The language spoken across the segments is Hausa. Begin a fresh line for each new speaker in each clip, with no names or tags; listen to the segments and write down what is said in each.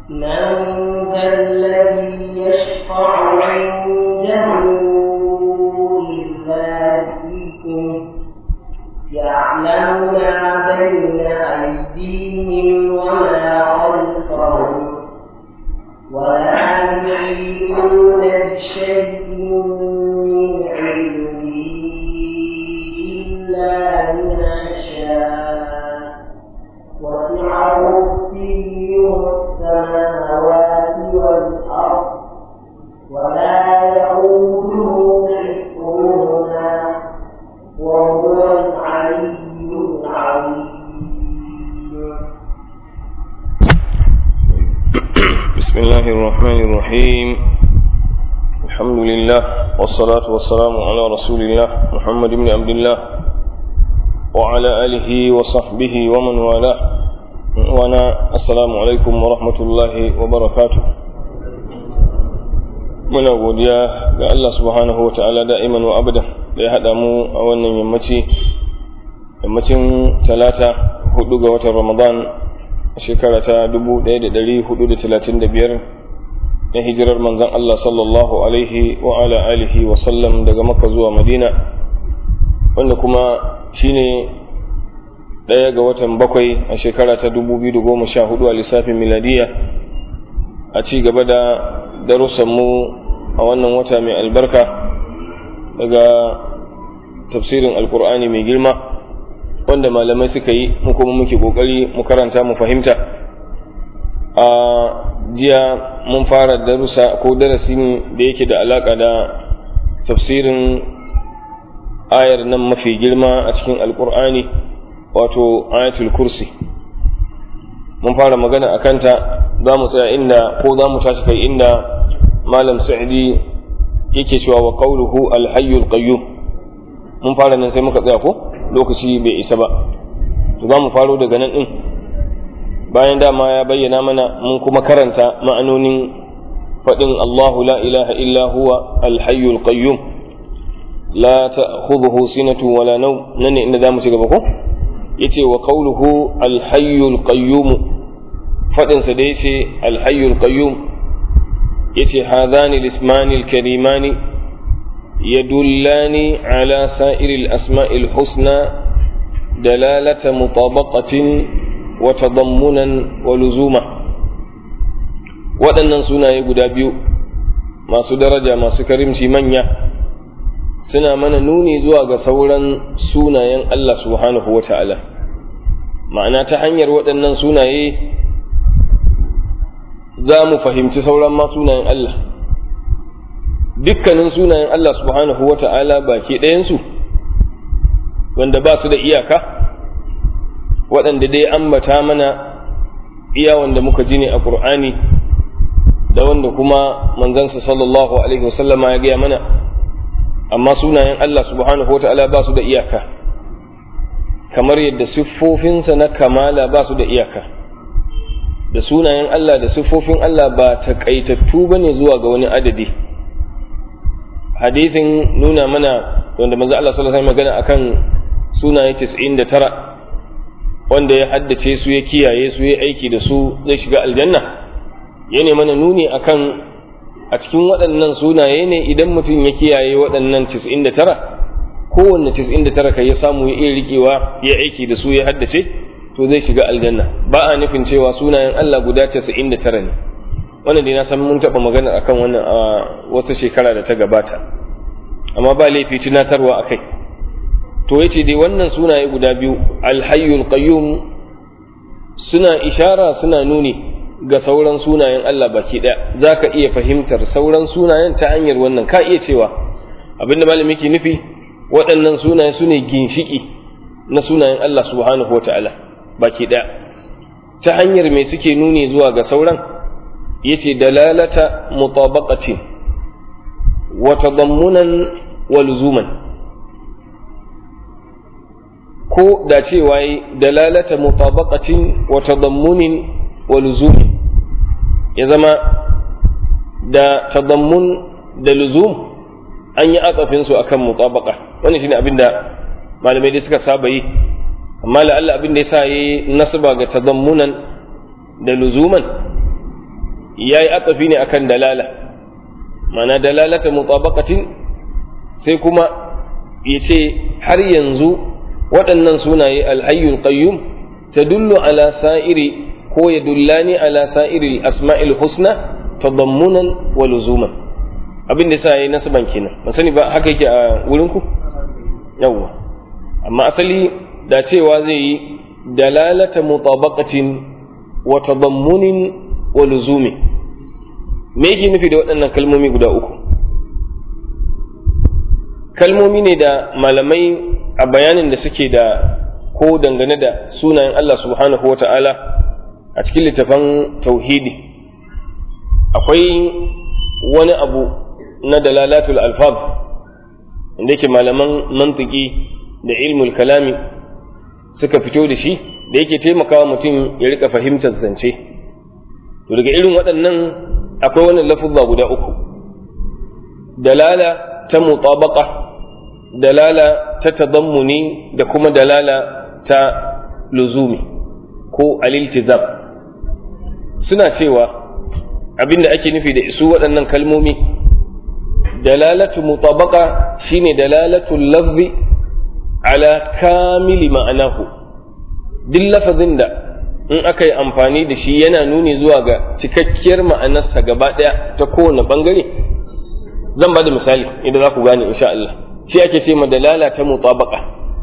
من ذا الذي يشفع عنده إلا بإذنه يعلم ما بين أيديهم وما خلفهم ولا يحيطون بشيء من علمه إلا بما شاء وسع كرسيه السماوات والأرض ولا يؤوده حفظهما وهو العلي العظيم
بسم الله الرحمن الرحيم الحمد لله والصلاة والسلام على رسول الله محمد بن عبد الله وعلى آله وصحبه ومن والاه وانا السلام عليكم ورحمة الله وبركاته muna godiya ga Allah subhanahu wa ta'ala da'iman wa abada da ya haɗa mu a wannan yammaci yammacin talata hudu ga watan ramadan a shekara ta 1435 na hijirar manzan Allah sallallahu alaihi wa ala alihi wa sallam daga makka zuwa madina wanda kuma shine ɗaya ga watan bakwai a shekara ta 2014 a lissafin miladiya a ci gaba da darussanmu a wannan wata mai albarka daga tafsirin alkur'ani mai girma wanda malamai suka yi mu kuma muke kokari mu karanta mu fahimta a jiya mun fara darussa ko darasin da yake da alaka da tafsirin ayar nan mafi girma a cikin alkur'ani wato ayatul kursi mun fara magana a kanta za mu tsaya inda ko za mu tashi kai inda malam sa'idi yake cewa wa qawluhu alhayyul qayyum mun fara nan sai muka tsaya ko lokaci bai isa ba to za mu faro daga nan din bayan dama ya bayyana mana mun kuma karanta ma'anonin faɗin Allahu la ilaha illa huwa alhayyul qayyum la ta'khudhuhu sinatu wala naw nan ne inda zamu ci gaba ko yace wa qawluhu alhayyul qayyum faɗin sa da yace alhayyul qayyum yace hadani lismani alkarimani يدلان على سائر الأسماء الحسنى دلالة مطابقة وتضمنا ولزوما waɗannan sunaye guda biyu masu daraja masu karimci manya suna mana nuni zuwa ga sauran sunayen Allah subhanahu wa ta'ala ma'ana ta hanyar waɗannan sunaye za mu fahimci sauran ma sunayen Allah dukkanin sunayen Allah subhanahu wa ta'ala baki ɗayansu wanda ba su da iyaka waɗanda dai ambata mana iya wanda muka ji ne a ƙur'ani da wanda kuma manzansa sallallahu alaihi wasallama ya gaya mana amma sunayen Allah subhanahu wa ta'ala ba su da iyaka kamar yadda siffofinsa na kamala ba su da iyaka da sunayen Allah da siffofin Allah ba taƙaitattu ba ne zuwa ga wani adadi hadithin nuna mana wanda manzo Allah sallallahu alaihi magana akan sunaye 99 wanda ya haddace su ya kiyaye su ya aiki da su zai shiga aljanna ya ne mana nuni akan a cikin waɗannan sunaye ne idan mutum ya kiyaye waɗannan 99 kowanne 99 kai ya samu ya iya riƙewa ya aiki da su ya haddace to zai shiga aljanna ba a nufin cewa sunayen Allah guda 99 ne wannan dai na san mun taɓa magana akan wannan a wata shekara da ta gabata amma ba laifi tunatarwa a kai to yace dai wannan sunaye guda biyu alhayyul qayyum suna ishara suna nuni ga sauran sunayen Allah baki ɗaya za ka iya fahimtar sauran sunayen ta hanyar wannan ka iya cewa abinda malami ke nufi waɗannan sunaye su ne ginshiki na sunayen Allah subhanahu wa ta'ala baki ɗaya ta hanyar mai suke nuni zuwa ga sauran yace dalalata mutabaqatin wa tadammunan wa luzuman ko da cewa yi dalalata mutabaqatin wa tadammunin wa luzumin ya zama da tadammun da luzum an yi atsafin su akan mutabaqa wannan shine abin da malamai dai suka saba yi amma la'alla abin da yasa yi nasaba ga tadammunan da luzuman yayi atafi ne akan dalala mana dalalata mutabaqatin sai kuma yace har yanzu waɗannan sunaye alhayyul qayyum tadullu ala sa'iri ko yadullani ala sa'iri asma'il husna tadammunan wa luzuman abin da yasa yayi nasban kenan ban sani ba haka yake a wurin ku yawwa amma asali da cewa zai yi dalalata mutabaqatin wa tadammunin wa luzumi me yake nufi da waɗannan kalmomi guda uku kalmomi ne da malamai a bayanin da suke da ko dangane da sunayen Allah subhanahu wa ta'ala a cikin littafan tauhidi akwai wani abu na dalalatul alfaz inda yake malaman mantiki da ilmul kalami suka fito da shi da yake taimakawa mutum ya rika fahimtar zance to daga irin waɗannan akwai wannan lafuzza guda uku dalala ta mutabaqa dalala ta tadammuni da kuma dalala ta luzumi ko aliltizam suna cewa abinda ake nufi da isu waɗannan kalmomi dalalatu mutabaqa shine dalalatu lafzi ala kamili ma'anahu duk lafazin da in aka yi amfani da shi yana nuni zuwa ga cikakkiyar ma'anarsa gaba ɗaya ta kowane ɓangare zan ba da misali idan za ku gane insha Allah shi ake ce ma dalala ta mutabaka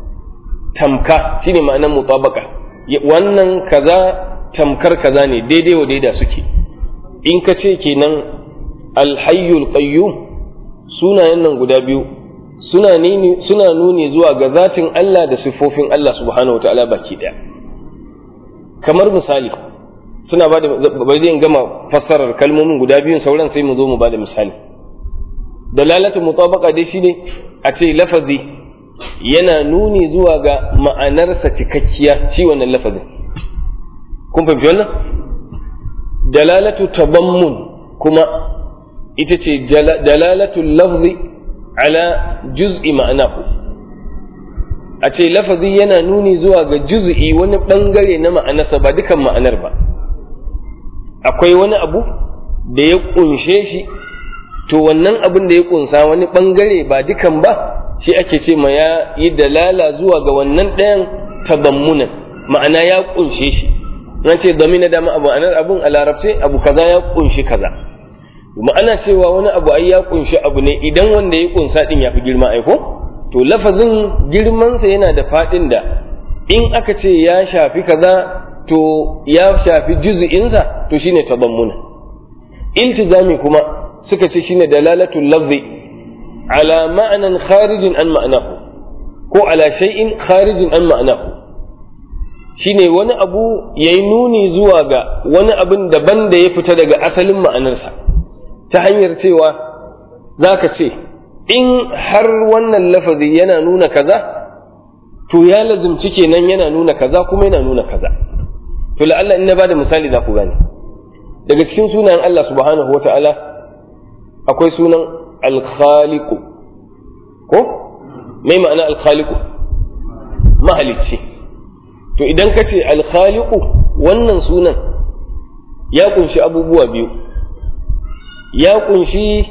tamka shine ma'anar mutabaka wannan kaza tamkar kaza ne daidai wa daida suke in ka ce kenan alhayyul qayyum sunayen nan guda biyu suna nuni suna nuni zuwa ga zatin Allah da siffofin Allah subhanahu wataala baki daya kamar misali suna ba da bai zai gama fassarar kalmomin guda biyun sauran sai mu zo mu ba da misali dalalatu mutabaqa dai shine a ce lafazi yana nuni zuwa ga ma'anarsa cikakkiya shi wannan lafazin kun fahimci wannan dalalatu tabammun kuma ita ce dalalatu lafzi ala juz'i ma'anahu a ce lafazi yana nuni zuwa ga juz'i wani bangare na ma'anarsa ba dukan ma'anar ba akwai wani abu da ya kunshe shi to wannan abin da ya kunsa wani bangare ba dukan ba shi ake ce ma ya yi dalala zuwa ga wannan ɗayan tabammunan ma'ana ya kunshe shi na ce zamina dama abu ma'anar abun a larabce abu kaza ya kunshi kaza ma'ana cewa wani abu ai ya kunshi abu ne idan wanda ya kunsa din ya fi girma ai ko to lafazin girmansa yana da faɗin da in aka ce ya shafi kaza to ya shafi juz'insa to shine tabammuna iltizami kuma suka ce shine dalalatul lafzi ala ma'anan kharijin an ma'anahu ko ala shay'in kharijin an ma'anahu shine wani abu yayi nuni zuwa ga wani abin daban da ya fita daga asalin ma'anarsa ta hanyar cewa zaka ce in har wannan lafazi yana nuna kaza to ya lazimci kenan yana nuna kaza kuma yana nuna kaza to la'alla in na bada misali za ku gane daga cikin sunayen Allah subhanahu wata'ala akwai sunan alkhaliku ko mai ma'ana alkhaliku mahalicci to idan ka ce alkhaliku wannan sunan ya kunshi abubuwa biyu ya kunshi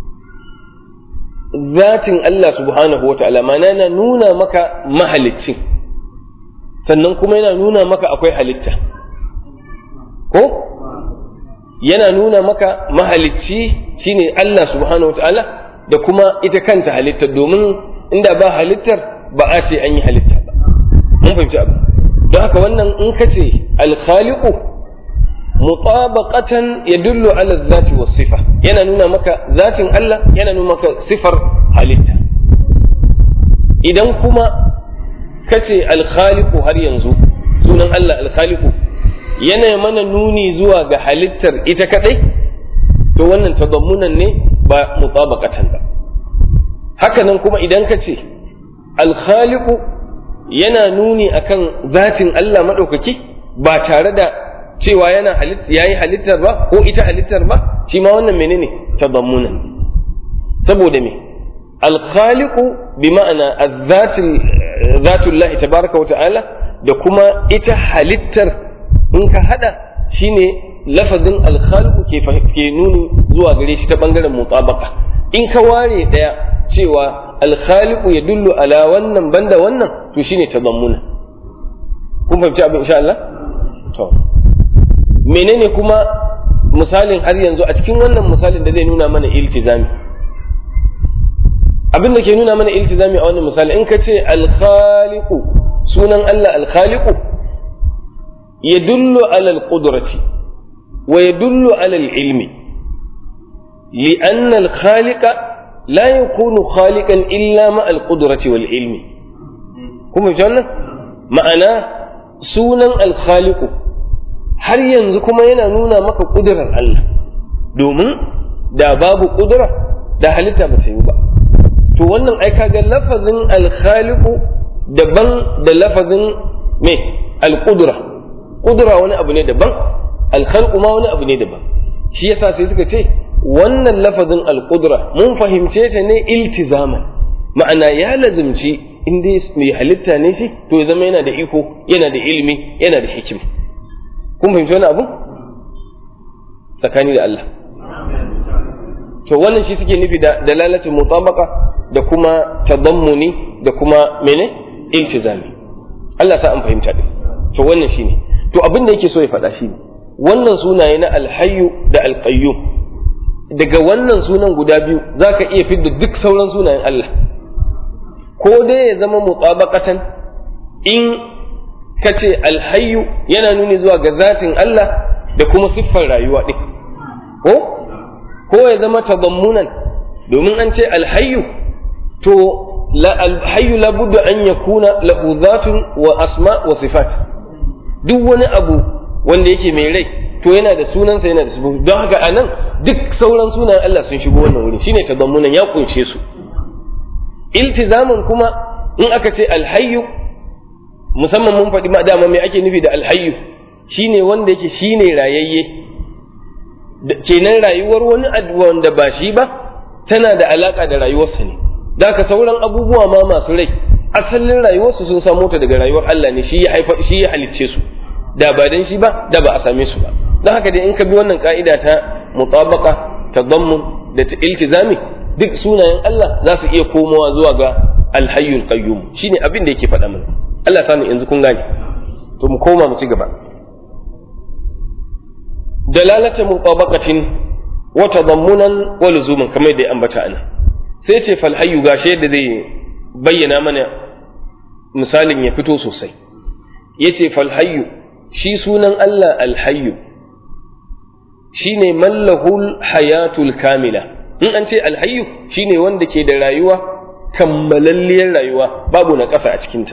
zatin Allah subhanahu wa ta'ala mana yana nuna maka mahaliccin sannan kuma yana nuna maka akwai halitta ko yana nuna maka mahalicci shine Allah subhanahu wa ta'ala da kuma ita kanta halitta domin inda ba halittar ba a ce an yi halitta ba mun fahimci abu don haka wannan in ka ce alkhaliqu mutabaqatan yadullu ala zati was sifa yana nuna maka zatin Allah yana nuna maka sifar halitta idan kuma kace alkhaliqu har yanzu sunan Allah alkhaliqu yana mana nuni zuwa ga halittar ita kadai to wannan tadammunan ne ba mutabaqatan ba haka nan kuma idan kace alkhaliqu yana nuni akan zatin Allah madaukaki ba tare da cewa yana halitta yayi halittar ba ko ita halittar ba shi ma wannan menene tadammunan saboda me al-khaliqu bi ma'ana az-zatul zatullahi tabaraka wa ta'ala da kuma ita halittar in ka hada shine lafazin alkhaliqu ke ke nuni zuwa gare shi ta bangaren mutabaka in ka ware daya cewa alkhaliqu ya dullu ala wannan banda wannan to shine tazammuna kun fahimci abin insha Allah to menene kuma misalin har yanzu a cikin wannan misalin da zai nuna mana iltizami abin da ke nuna mana iltizami a wannan misali in ka ce alkhaliqu sunan Allah alkhaliqu yadullu ala alqudrati wa yadullu ala alilmi لأن الخالق لا يكون خالقا إلا مع القدرة والعلم كم جانا معنى سونا الخالق har yanzu kuma yana nuna maka ƙudurar Allah domin da babu ƙudura da halitta ba ta yi ba to wannan ai kaga lafazin alkhaliqu daban da lafazin me alqudra qudra wani abu ne daban alkhalqu ma wani abu ne daban shi yasa sai suka ce wannan lafazin alqudra mun fahimce ta ne iltizaman ma'ana ya lazimci in dai mai halitta ne shi to ya zama yana da iko yana da ilimi yana da hikima kun fahimci wani abu tsakani da Allah to wannan shi suke nufi da dalalatin mutabaka da kuma tadammuni da kuma mene iltizami Allah sa an fahimta din to wannan shine to abin da yake so ya faɗa shine wannan sunaye na alhayyu da alqayyum daga wannan sunan guda biyu zaka iya fidda duk sauran sunayen Allah ko dai ya zama mutabaqatan in ka ce alhayyu yana nuni zuwa ga zatin Allah da kuma siffar rayuwa ɗin ko ko ya zama tadammunan domin an ce alhayyu to la alhayyu labudda an yakuna lahu zatun wa asma wa sifat duk wani abu wanda yake mai rai to yana da sunansa yana da sifofi don haka anan duk sauran sunan Allah sun shigo wannan wuri shine tadammunan ya kunshe su iltizaman kuma in aka ce alhayyu musamman mun faɗi ma dama mai ake nufi da alhayyu shine wanda yake shine rayayye kenan rayuwar wani wanda ba shi ba tana da alaka da rayuwarsa ne da ka sauran abubuwa ma masu rai asalin rayuwarsu sun samo ta daga rayuwar Allah ne shi ya haifa shi ya halicce su da ba dan shi ba da ba a same su ba don haka dai in ka bi wannan ka'ida ta mutabaka tadammun da ta iltizami duk sunayen Allah za su iya komawa zuwa ga alhayyul qayyum shine abin da yake faɗa mana Allah sani yanzu kun gane to mu koma mu ci gaba dalalata mutabaqatin wa tadammunan wa luzuman kamar da ya ambata ana sai ce fal hayyu gashi yadda zai bayyana mana misalin ya fito sosai yace fal hayyu shi sunan Allah al hayyu shine mallahul hayatul kamila in an ce al hayyu shine wanda ke da rayuwa kammalalliyar rayuwa babu na ƙasa a cikinta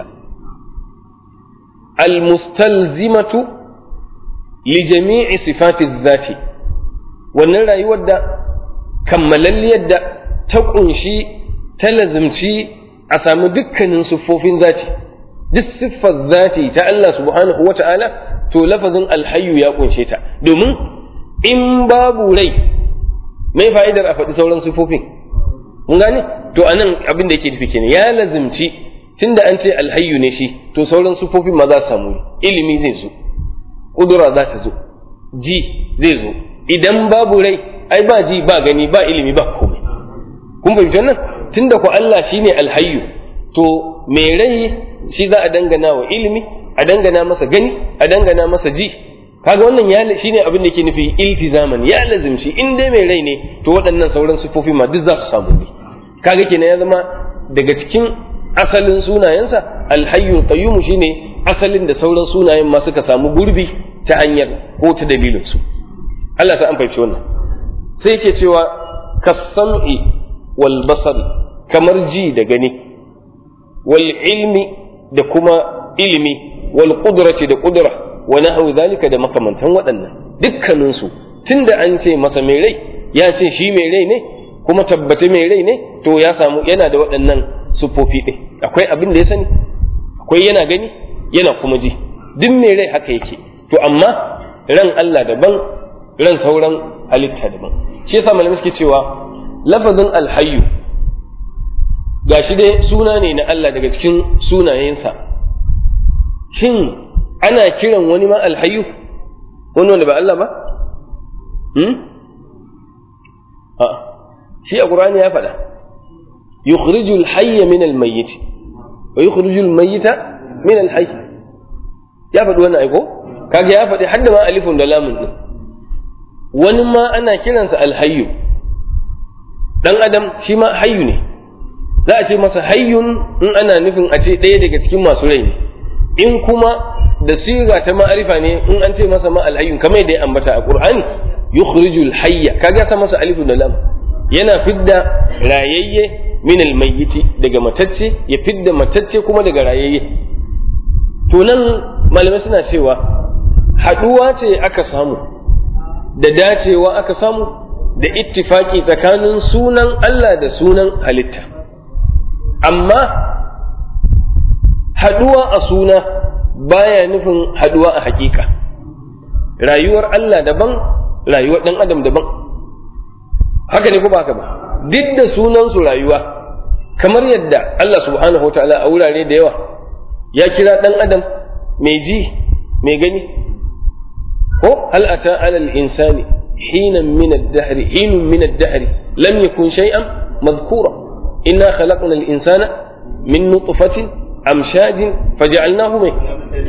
almustalzimatu li jami'i sifati zati wannan rayuwar da kammalalliyar da ta ƙunshi ta lazimci a sami dukkanin siffofin zati duk siffar zati ta Allah subhanahu wa ta'ala to lafazin alhayyu ya ƙunshe ta domin in babu rai mai fa'idar a faɗi sauran siffofin mun gane to anan abin da yake nufi kenan ya lazimci tunda an ce alhayyu ne shi to sauran sufofin ma za su samu ilimi zai zo kudura za ta zo ji zai zo idan babu rai ai ba ji ba gani ba ilimi ba komai kun fahimci wannan tunda ku Allah shine alhayyu to mai rai shi za a dangana wa ilimi a dangana masa gani a dangana masa ji kaga wannan ya shine abin da yake nufi iltizaman ya lazimci in dai mai rai ne to waɗannan sauran sufofi ma duk za su samu ne kaga kenan ya zama daga cikin asalin sunayensa alhayyul qayyum shine asalin da sauran sunayen ma suka samu gurbi ta hanyar ko ta dalilin su Allah ta an fahimci wannan sai yake cewa kasam'i wal basari kamar ji da gani wal ilmi da kuma ilimi wal qudrati da qudra wa nahwu zalika da makamantan waɗannan dukkanin su tunda an ce masa mai rai ya ce shi mai rai ne kuma tabbata mai rai ne to ya samu yana da waɗannan siffofi ɗin akwai abin da ya sani akwai yana gani yana kuma ji duk mai rai haka yake to amma ran Allah daban ran sauran halitta daban shi yasa malamai suke cewa lafazin alhayyu gashi dai suna ne na Allah daga cikin sunayensa shin ana kiran wani ma alhayyu wani wanda ba Allah ba hmm? a shi a qur'ani ya faɗa yukhrijul hayya min al mayyit wa yukhrijul mayyita min al hayy ya faɗi wannan aiko kaga ya faɗi hadda ma alifun da lamun din wani ma ana kiransa alhayyu dan adam shi ma hayyu ne za a ce masa hayyun in ana nufin a ce ɗaya daga cikin masu rai ne in kuma da siga ta ma'arifa ne in an ce masa ma alhayyun kamar yadda ya ambata a qur'ani yukhrijul hayya kaga sa masa alifun da lam yana fidda rayayye min almayyiti daga matacce ya fidda matacce kuma daga rayayye to nan malamai suna cewa haɗuwa ce aka samu da dacewa aka samu da ittifaki tsakanin sunan Allah da sunan halitta amma haɗuwa a suna baya nufin haɗuwa a hakika rayuwar Allah daban rayuwar ɗan adam daban haka ne ko ba haka ba duk da sunansu rayuwa kamar yadda Allah subhanahu wa ta'ala a wurare da yawa ya kira ɗan adam mai ji mai gani ko hal ata alal insani hinan min ad-dahr hinun min ad-dahr lam yakun shay'an madhkura inna khalaqna al-insana min nutfatin amshajin faj'alnahu mai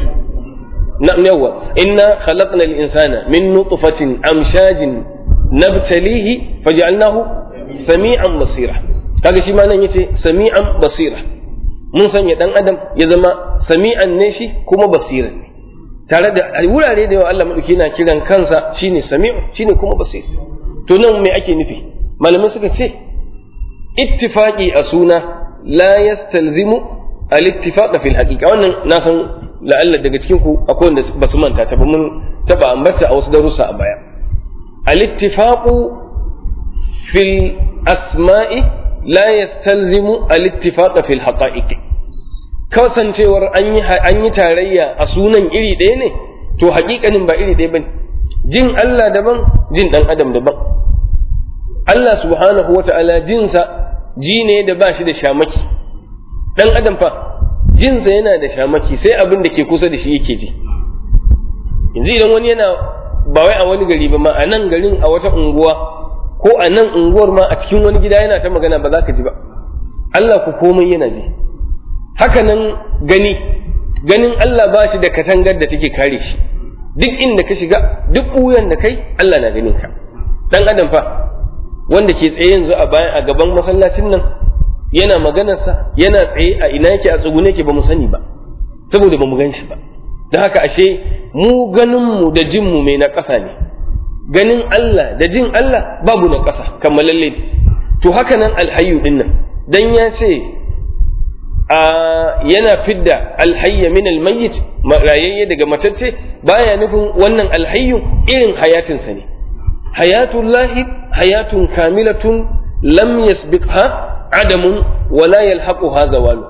na'am yawa inna khalaqna al-insana min nutfatin amshajin nabtalihi faj'alnahu sami'an basira kaga shi ma nan yace sami'an basira mun sanya dan adam ya zama sami'an ne shi kuma basiran ne tare da wurare da yawa Allah madauki yana kiran kansa shine sami'u shine kuma basir to nan me ake nufi malamai suka ce ittifaqi a suna la yastalzimu al-ittifaq fil haqiqa wannan na san la'alla daga cikin ku akwai wanda ba su manta ta ba mun taba ambata a wasu darussa a baya al-ittifaqu fil asma'i la yastalzimu al-ittifaq fil haqa'iq kasancewar an yi an yi tarayya a sunan iri ɗaya ne to haƙiƙanin ba iri ɗaya bane jin Allah daban jin dan adam daban Allah subhanahu wata'ala jinsa ji ne da ba shi da shamaki dan adam fa jinsa yana da shamaki sai abin da ke kusa da shi yake ji yanzu idan wani yana ba wai a wani gari ba ma a nan garin a wata unguwa ko a nan unguwar ma a cikin wani gida yana ta magana ba za ka ji ba Allah ku komai yana ji haka nan gani ganin Allah ba shi da katangar da take kare shi duk inda ka shiga duk ɓuyan da kai Allah na ganin ka dan adam fa wanda ke tsaye yanzu a bayan a gaban masallacin nan yana maganarsa yana tsaye a ina yake a tsugune yake ba mu sani ba saboda ba mu gan shi ba don haka ashe mu ganinmu da jinmu mai na ƙasa ne ganin Allah da jin Allah babu na ƙasa kammalalle to haka nan alhayyu din nan dan ya ce a yana fidda alhayya min almayyit rayayye daga matacce baya nufin wannan alhayyu irin hayatinsa ne hayatullahi hayatun kamilatun lam yasbiqha adamun wala yalhaquha zawalu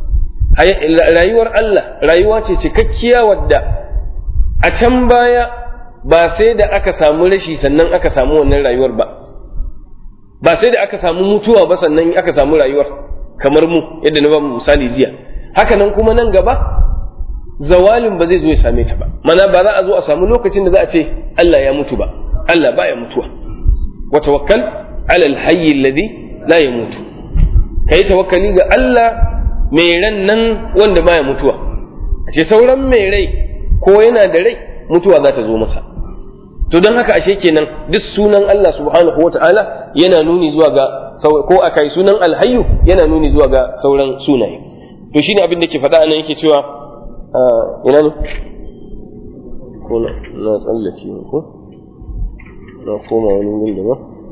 rayuwar Allah rayuwa ce cikakkiya wadda a can baya ba sai da aka samu rashi sannan aka samu wannan rayuwar ba ba sai da aka samu mutuwa ba sannan aka samu rayuwar kamar mu yadda na ba mu misali jiya haka nan kuma nan gaba zawalin ba zai zo ya same ta ba mana ba za a zo a samu lokacin da za a ce Allah ya mutu ba Allah baya mutuwa wa tawakkal ala alhayy alladhi la yamutu kai tawakkali ga Allah mai ran nan wanda baya mutuwa ashe sauran mai rai ko yana da rai mutuwa za ta zo masa to don haka ashe kenan duk sunan Allah subhanahu wata'ala yana nuni zuwa ga ko a kai sunan alhayyu yana nuni zuwa ga sauran sunaye to shine abin da ke faɗa anan yake cewa ina ne ko na na tsallake ko na koma wani wurin da ba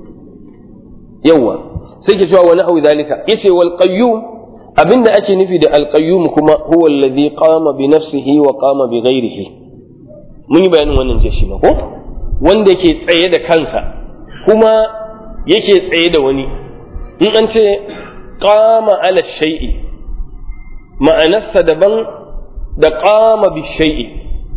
yawa sai ke cewa wani hawi zalika yace wal qayyum abinda ake nufi da al qayyum kuma huwa alladhi qama bi nafsihi wa qama bi ghairihi mun yi bayanin wannan jiya shi ba ko wanda yake tsaye da kansa kuma yake tsaye da wani in an ce qama ala shay'i ma'anarsa daban da qama bi shay'i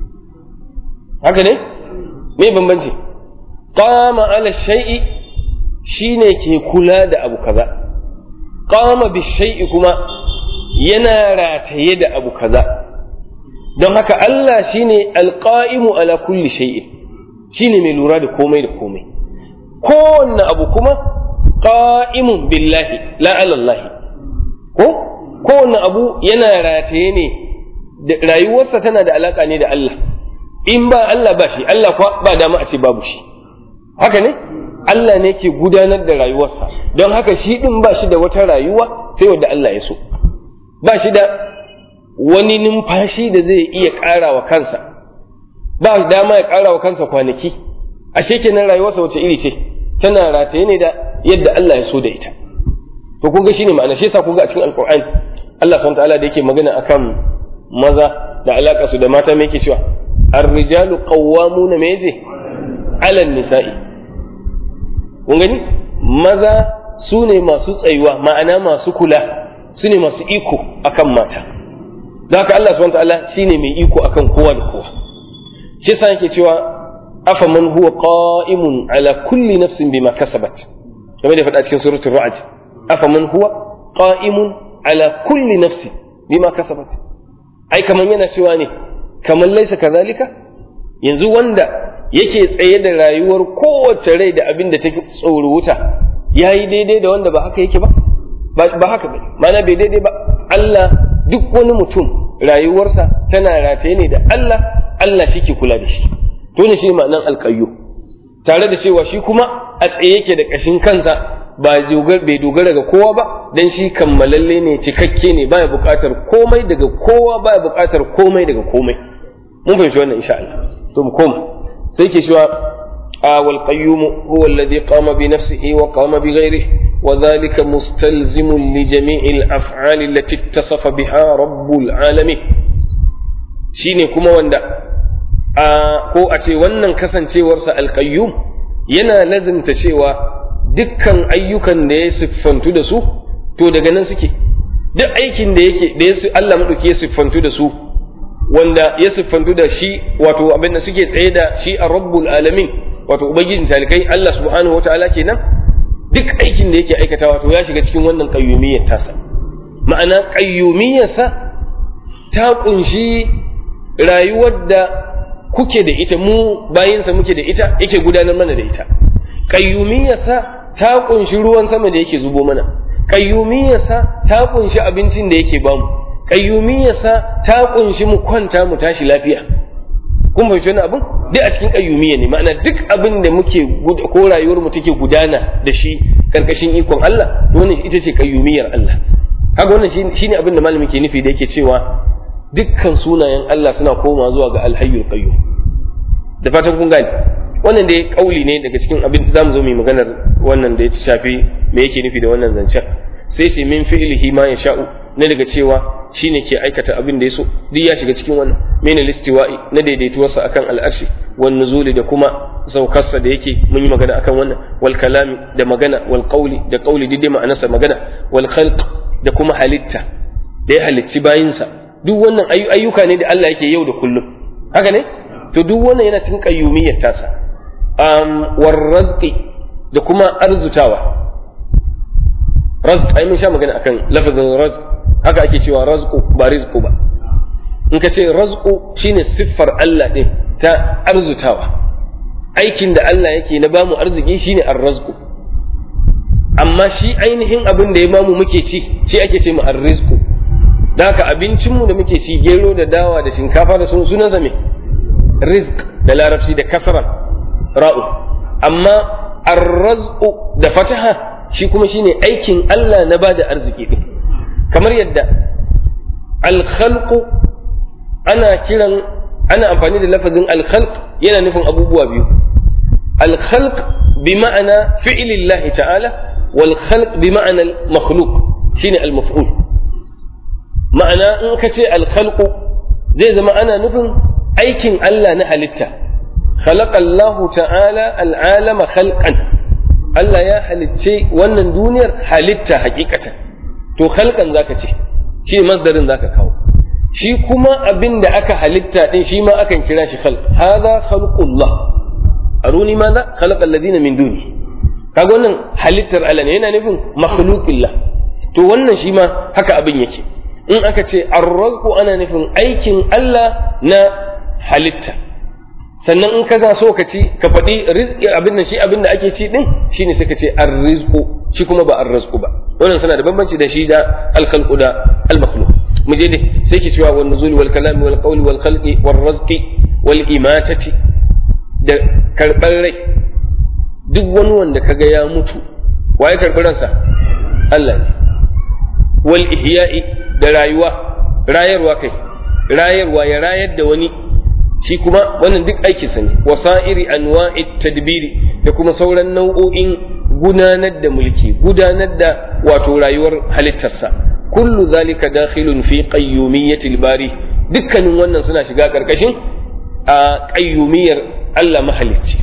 haka ne me bambanci qama ala shay'i shine ke kula da abu kaza qama bi shay'i kuma yana rataye da abu kaza don haka Allah shine alqa'imu ala kulli shay'in shine mai lura da komai da komai kowanne abu kuma qa'imun billahi la alallahi ko kowanne abu yana rataye ne rayuwarsa tana da alaka ne da Allah in ba Allah ba shi Allah kuwa ba dama a ce babu shi haka ne Allah ne ke gudanar da rayuwarsa don haka shi din ba shi da wata rayuwa sai wadda Allah ya so ba shi da wani numfashi da zai iya ƙara wa kansa ba dama ya ƙara wa kansa kwanaki ashe kenan rayuwarsa wace iri ce tana rataye ne da yadda Allah ya so da ita to kun ga shine ma'ana shi yasa kun ga a cikin alqur'ani Allah subhanahu ta'ala da yake magana akan maza da alaka su da mata me yake cewa ar-rijalu qawwamuna me yace 'ala nisa'i kun gani maza su ne masu tsayuwa ma'ana masu kula su ne masu iko akan mata da haka Allah subhanahu ta'ala shine mai iko akan kowa da kowa shi yasa yake cewa afa man huwa qa'imun ala kulli nafsin bima kasabat kamar da faɗa cikin suratul ra'd afa man huwa qa'imun ala kulli nafsin bima kasabat ai kaman yana cewa ne kaman laisa kazalika yanzu wanda yake tsaye da rayuwar kowace rai da abin da take tsoro wuta yayi daidai da wanda ba haka yake ba ba haka ba mana bai daidai ba Allah duk wani mutum rayuwarsa tana rataye ne da Allah Allah shi ke kula da shi to ne shi ma'anan alƙayyo tare da cewa shi kuma a tsaye yake da ƙashin kansa ba bai dogara ga kowa ba dan shi kammalalle ne cikakke ne baya buƙatar komai daga kowa baya buƙatar komai daga komai mun fahimci wannan insha Allah to mu koma sai ke cewa wal qayyum huwa alladhi qama bi nafsihi wa qama bi ghayrihi وذلك مستلزم لجميع الأفعال التي اتصف بها رب العالمين shine kuma wanda a ko a ce wannan kasancewarsa alƙayyum yana lazimta cewa dukkan ayyukan da ya siffantu da su to daga nan suke duk aikin da yake da ya Allah madauki ya siffantu da su wanda ya siffantu da shi wato abin da suke tsaye da shi a rabbul alamin wato ubangijin talikai Allah subhanahu wataala kenan duk aikin da yake aikatawa to ya shiga cikin wannan qayyumiyyar tasa ma'ana qayyumiyyarsa ta kunshi rayuwar da kuke da ita mu bayinsa muke da ita yake gudanar mana da ita qayyumiyyarsa ta kunshi ruwan sama da yake zubo mana qayyumiyyarsa ta kunshi abincin da yake bamu qayyumiyyarsa ta kunshi mu kwanta mu tashi lafiya kun fahimci wani abin duk a cikin qayyumiyya ne ma'ana duk abin da muke ko rayuwar mu take gudana da shi karkashin ikon Allah to wannan ita ce qayyumiyyar Allah haka wannan shine abin da malami ke nufi da yake cewa dukkan sunayen Allah suna koma zuwa ga alhayyul qayyum da fatan kun gane wannan dai kauli ne daga cikin abin zamu zo mu maganar wannan da ya shafi me yake nufi da wannan zancen sai ce min fi'lihi ma yasha'u na daga cewa shine ke aikata abin da ya so duk ya shiga cikin wannan mena listiwa'i na daidaituwarsa akan al'arshi wan nuzuli da kuma saukarsa da yake mun yi magana akan wannan wal kalami da magana wal qawli da qawli duk dai ma'anarsa magana wal khalq da kuma halitta da ya halicci bayinsa duk wannan ayyuka ne da Allah yake yau da kullum haka ne to duk wannan yana cikin qayyumiyyar tasa um war razqi da kuma arzutawa razq ai mun sha magana akan lafazin razq haka ake cewa razqu ba rizqu ba in ka ce razqu shine siffar Allah din ta arzutawa aikin da Allah yake na bamu arziki shine ar-razqu amma shi ainihin abin da ya bamu muke ci shi ake ce mu ar-rizqu da haka abincinmu da muke ci gero da dawa da shinkafa da sun sunan zame rizq da larabci da kasran ra'u amma ar-razqu da fataha shi kuma shine aikin Allah na bada arziki din kamar yadda al-khalqu ana kiran ana amfani da lafazin al-khalq yana nufin abubuwa biyu al-khalq bi ma'ana fi'lillahi ta'ala wal khalq bi ma'ana al-makhluq shine al-maf'ul ma'ana in ka ce al-khalqu zai zama ana nufin aikin Allah na halitta khalaqa Allahu ta'ala al-alama khalqan Allah ya halicce wannan duniyar halitta hakikatan to khalqan zaka ce shi masdarin zaka kawo shi kuma abin da aka halitta din shi ma akan kira shi khalq hadha khalqullah aruni madha khalaqa alladhina min duni kaga wannan halittar Allah ne yana nufin makhluqillah to wannan shi ma haka abin yake in aka ce arrazqu ana nufin aikin Allah na halitta sannan in ka za so ka ci ka faɗi rizqi abin nan shi abin da ake ci din shine sai ka ce ar-rizqu shi kuma ba ar-rizqu ba wannan suna da bambanci da shi da al-khalqu da al-makhluq mu je dai sai ke cewa wan nuzul wal kalam wal qawli wal khalqi wal rizqi wal imatati da karɓar rai duk wani wanda kaga ya mutu waye karɓi ransa Allah ne wal ihya'i da rayuwa rayarwa kai rayarwa ya rayar da wani shi kuma wannan duk aikin sa ne wasa'iri anwa'i tadbiri da kuma sauran nau'o'in gudanar da mulki gudanar da wato rayuwar halittarsa kullu zalika dakhilun fi qayyumiyyatil bari dukkanin wannan suna shiga karkashin a qayyumiyyar Allah mahalicci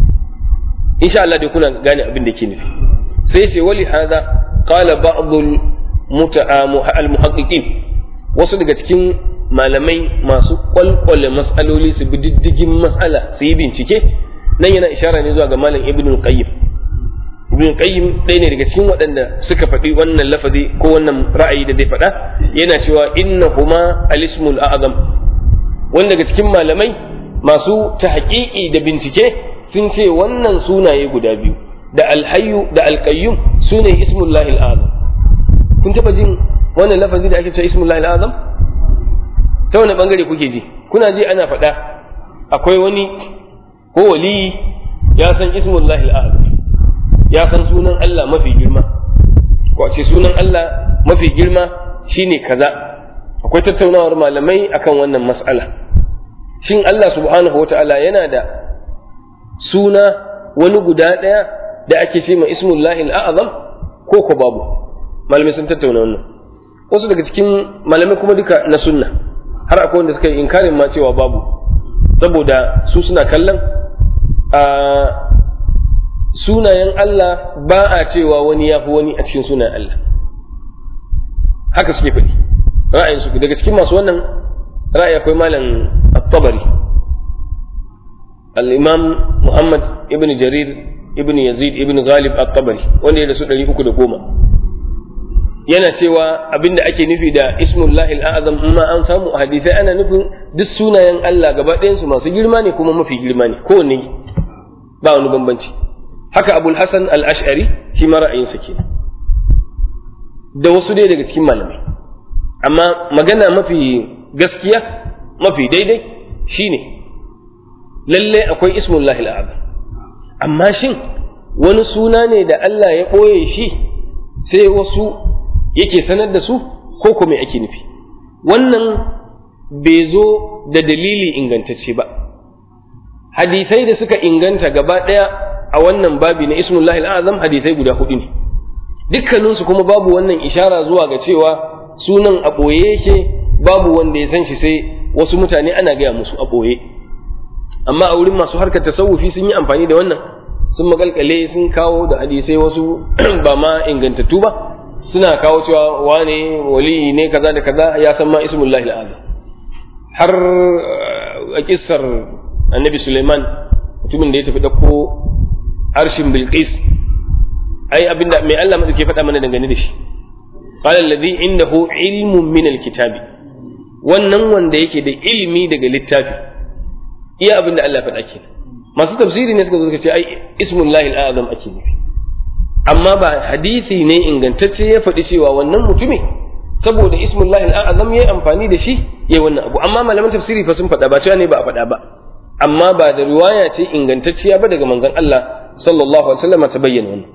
insha Allah dai kuna gane abin da ke nufi sai ce wali hada qala ba'dul al-muhaqqiqin wasu daga cikin malamai masu kwalkwale mas'aloli su bi diddigin mas'ala su yi bincike nan yana ishara ne zuwa ga malam ibn qayyim ibn qayyim ɗaya ne daga cikin waɗanda suka faɗi wannan lafazi ko wannan ra'ayi da zai faɗa yana cewa innahuma al-ismul a'zam wanda daga cikin malamai masu tahqiqi da bincike sun ce wannan sunaye guda biyu da alhayyu da alqayyum sune ismullahi al-azam kun taba jin wannan lafazi da ake cewa ismullahi al-azam ta wani bangare kuke ji kuna ji ana faɗa akwai wani ko wali ya san ismullahi al-azam ya san sunan Allah mafi girma ko ce sunan Allah mafi girma shine kaza akwai tattaunawar malamai akan wannan mas'ala shin Allah subhanahu wata'ala yana da suna wani guda ɗaya da ake ce ma ismullahi al'azam ko ko babu malamai sun tattauna wannan wasu daga cikin malamai kuma duka na sunna har akwai wanda suka yi inkarin ma cewa babu saboda su suna kallon a sunayen Allah ba a cewa wani ya fi wani a cikin sunayen Allah haka suke faɗi ra'ayin su daga cikin masu wannan ra'ayi akwai malam at-tabari al-imam Muhammad ibn Jarir ibn Yazid ibn Ghalib at-tabari wanda ya da su 310 yana cewa abinda ake nufi da ismullahi al-azam ma an samu a hadisai ana nufin duk sunayen Allah gaba ɗayan su masu girma ne kuma mafi girma ne kowanne ba wani bambanci haka abul hasan al-ash'ari shi ma ra'ayinsa kenan da wasu dai daga cikin malamai amma magana mafi gaskiya mafi daidai shine lalle akwai ismullahi al'azam amma shin wani suna ne da Allah ya ɓoye shi sai wasu yake sanar da su ko kuma ake nufi wannan bai zo da dalili ingantacce ba hadisai da suka inganta gaba ɗaya a wannan babi na ismullahi al'azam hadisai guda hudu ne dukkaninsu kuma babu wannan ishara zuwa ga cewa sunan a ɓoye yake babu wanda ya san shi sai wasu mutane ana gaya musu a ɓoye amma a wurin masu harkar tasawufi sun yi amfani da wannan sun makalkale sun kawo da hadisai wasu ba ma ingantattu ba suna kawo cewa wane wali ne kaza da kaza ya san ma ismullahi al'azam har a kissar annabi suleiman mutumin da ya tafi ɗauko arshin bilqis ai abinda mai Allah ke faɗa mana dangane da shi qala alladhi indahu ilmun min alkitabi wannan wanda yake da ilmi daga littafi iya abinda Allah faɗa ke masu tafsiri ne suka zo suka ce ai ismullahi al'azam ake nufi amma ba hadisi ne ingantacce ya faɗi cewa wannan mutumi saboda ismullahi al'azam yayi amfani da shi yayi wannan abu amma malaman tafsiri fa sun faɗa ba cewa ne ba a faɗa ba amma ba da riwaya ce ingantacciya ba daga manzon Allah sallallahu alaihi wasallam ta bayyana wannan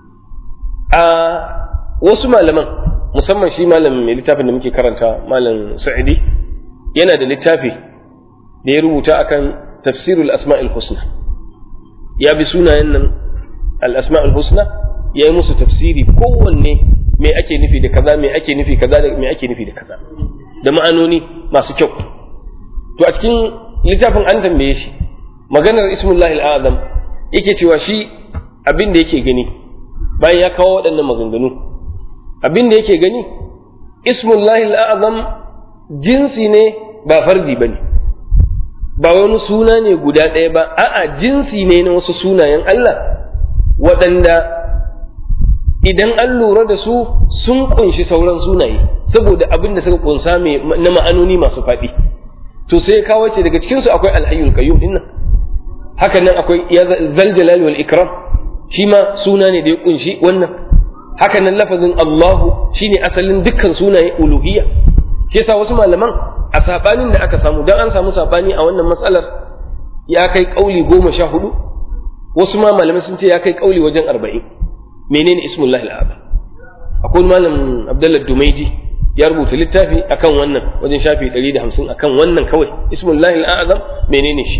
a wasu malaman musamman shi malamin mai littafin da muke karanta malam sa'idi yana da littafi da ya rubuta akan tafsirul asma'il husna ya bi sunayen nan al asma'ul husna ya yi musu tafsiri kowanne me ake nufi da kaza me ake nufi kaza da me ake nufi da kaza da ma'anoni masu kyau to a cikin littafin an tambaye shi maganar ismullahi al'azam yake cewa shi abin da yake gani bayan ya kawo waɗannan maganganu abin da yake gani ismullahi al'azam jinsi ne ba fardi ba ne ba wani suna ne guda ɗaya ba a'a jinsi ne na wasu sunayen Allah waɗanda idan an lura da su sun kunshi sauran sunaye saboda abin da suka kunsa na ma'anoni masu faɗi to sai kawo ce daga cikinsu akwai alhayyul qayyum din haka nan akwai ya zal jalal wal ikram shi ma suna ne da ya kunshi wannan haka nan lafazin Allahu shine asalin dukkan sunaye uluhiyya shi yasa wasu malaman a sabanin da aka samu dan an samu sabani a wannan matsalar ya kai kauli goma sha hudu wasu ma malamai sun ce ya kai kauli wajen arba'in menene ismullahi al'azam akwai malam abdullah dumaiji ya rubuta littafi akan wannan wajen shafi 150 akan wannan kawai ismullahi al'azam menene shi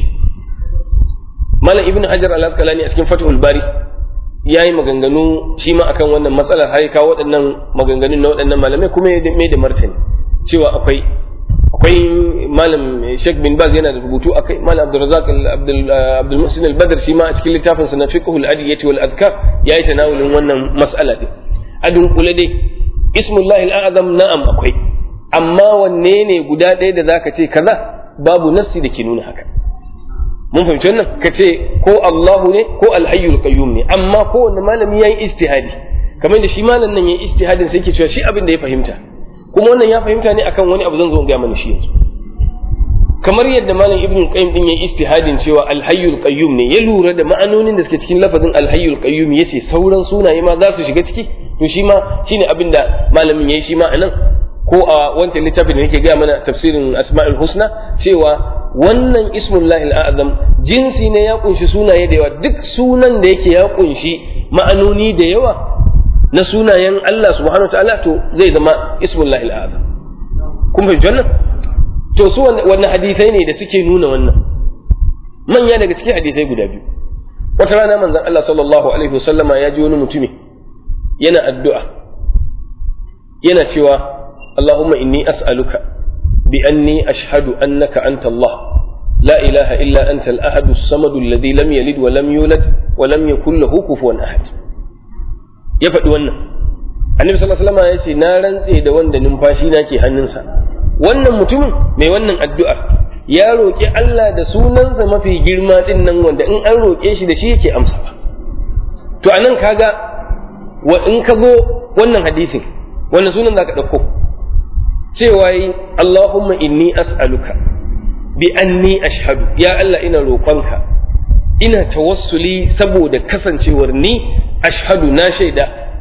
malam ibnu hajar al-asqalani a cikin fathul bari ya yi maganganu shi ma akan wannan matsalar har kawo waɗannan maganganun na waɗannan malamai kuma ya mai da martani cewa akwai akwai malam Sheikh bin Baz yana da rubutu akai malam Abdurrazzaq Abdul Abdul Muhsin al-Badr shi ma a cikin littafin sa na Fiqhul Adiyyati wal Adhkar yayi tanawulin wannan mas'ala din adun kula dai ismullahi al-azam na'am akwai amma wanne ne guda ɗaya da zaka ce kaza babu nassi da ke nuna haka mun fahimci wannan ka ce ko Allahu ne ko al-hayyul qayyum ne amma kowanne malami yayi ijtihadi kamar da shi malam nan yayi ijtihadin sai yake cewa shi abin da ya fahimta kuma wannan ya fahimta ne akan wani abu zan zo ga mana shi yanzu kamar yadda malam ibn qayyim din yayi istihadin cewa al-hayyul qayyum ne ya lura da ma'anonin da suke cikin lafazin al-hayyul qayyum yace sauran sunaye ma za su shiga ciki to shi ma shine abin da malamin yayi shi ma anan ko a wancan littafin da yake gaya mana tafsirin asma'ul husna cewa wannan ismullahi al-azam jinsi ne ya kunshi sunaye da yawa duk sunan da yake ya kunshi ma'anoni da yawa na sunayen Allah subhanahu ta'ala to zai zama ismullahi al'azam kun fahimci wannan to su wannan hadisai ne da suke nuna wannan manya daga cikin hadisai guda biyu wata rana manzon Allah sallallahu alaihi wasallama ya ji wani mutumi yana addu'a yana cewa Allahumma inni as'aluka bi anni ashhadu annaka anta Allah لا إله إلا أنت الأحد الصمد الذي لم يلد ولم يولد ولم يكن له كفوا أحد ya faɗi wannan annabi sallallahu alaihi wasallam ya ce na rantse da wanda numfashi na ke hannunsa wannan mutumin mai wannan addu'ar ya roƙi Allah da sunansa mafi girma din nan wanda in an roƙe shi da shi yake amsa to anan kaga wa in ka zo wannan hadisin wannan sunan zaka ɗauko cewa yi Allahumma inni as'aluka bi anni ashhadu ya Allah ina roƙonka ina tawassuli saboda kasancewar ni ashhadu na shaida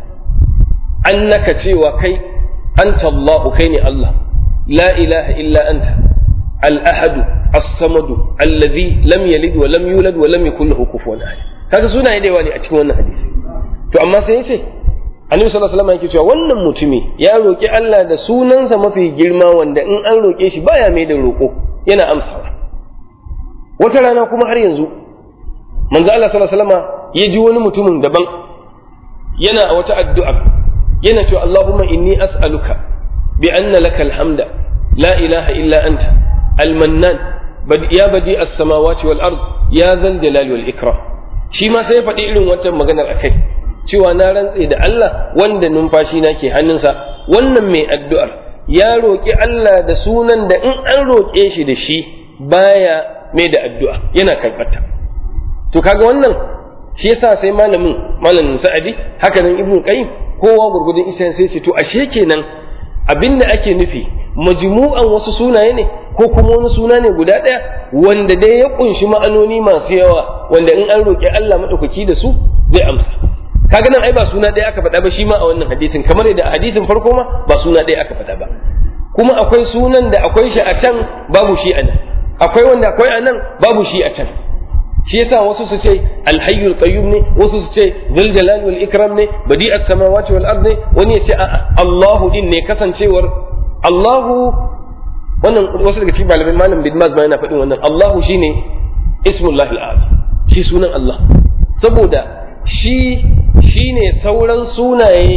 annaka cewa kai anta Allahu kai ne Allah la ilaha illa anta al-ahadu as-samadu alladhi lam yalid wa lam yulad wa lam yakul lahu kufuwan ahad kaga sunaye da yawa ne a cikin wannan hadisi to amma sai yace Annabi sallallahu alaihi wasallam yake cewa wannan mutumi ya roki Allah da sunansa mafi girma wanda in an roke shi baya mai da roko yana amsawa wata rana kuma har yanzu manzo Allah sallallahu alaihi wasallam ya ji wani mutumin daban yana a wata addu'a yana cewa Allahumma inni as'aluka bi anna lakal hamda la ilaha illa anta al-mannan ya badi as-samawati wal ard ya zal jalali wal ikram shi ma sai ya faɗi irin wata maganar akai cewa na rantse da Allah wanda numfashi na ke hannunsa wannan mai addu'ar ya roƙi Allah da sunan da in an roƙe shi da shi baya mai da addu'a yana karɓarta to kaga wannan shi yasa sai malamin malamin sa'adi haka nan ibnu qayyim kowa gurgudun isa sai ce to ashe kenan abinda ake nufi majmu'an wasu sunaye ne ko kuma wani suna ne guda ɗaya wanda dai ya kunshi ma'anoni masu yawa wanda in an roƙi Allah madaukaki da su zai amsa kaga nan ai ba suna ɗaya aka faɗa ba shi ma a wannan hadisin kamar yadda a hadisin farko ma ba suna ɗaya aka faɗa ba kuma akwai sunan da akwai shi a can babu shi a nan akwai wanda akwai a nan babu shi a can shi yasa wasu su ce alhayyul qayyum ne wasu su ce dhul jalal wal ikram ne badi as samawati wal ard ne wani ya ce a'a Allahu din ne kasancewar Allahu wannan wasu daga cikin malamin malam bin Maz ma yana faɗin wannan Allahu shine ismullahi al-azam shi sunan Allah saboda shi shine sauran sunaye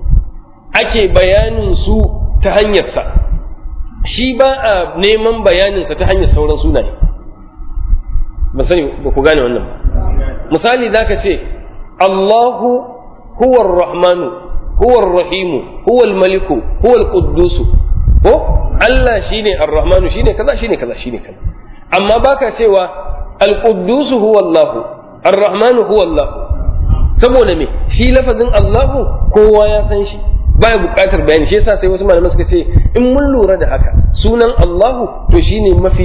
ake bayanin su ta hanyarsa shi ba a neman bayaninsa ta hanyar sauran sunaye ban sani ba ku gane wannan ba misali za ka ce Allahu huwa rahmanu huwa rahimu huwa maliku huwa quddusu ko Allah shine ar-rahmanu shine kaza shine kaza shine kaza amma baka cewa al-quddusu huwa Allah ar-rahmanu huwa Allah saboda me shi lafazin Allahu kowa ya san shi baya buƙatar bayani shi yasa sai wasu malaman suka ce in mun lura da haka sunan Allahu to shine mafi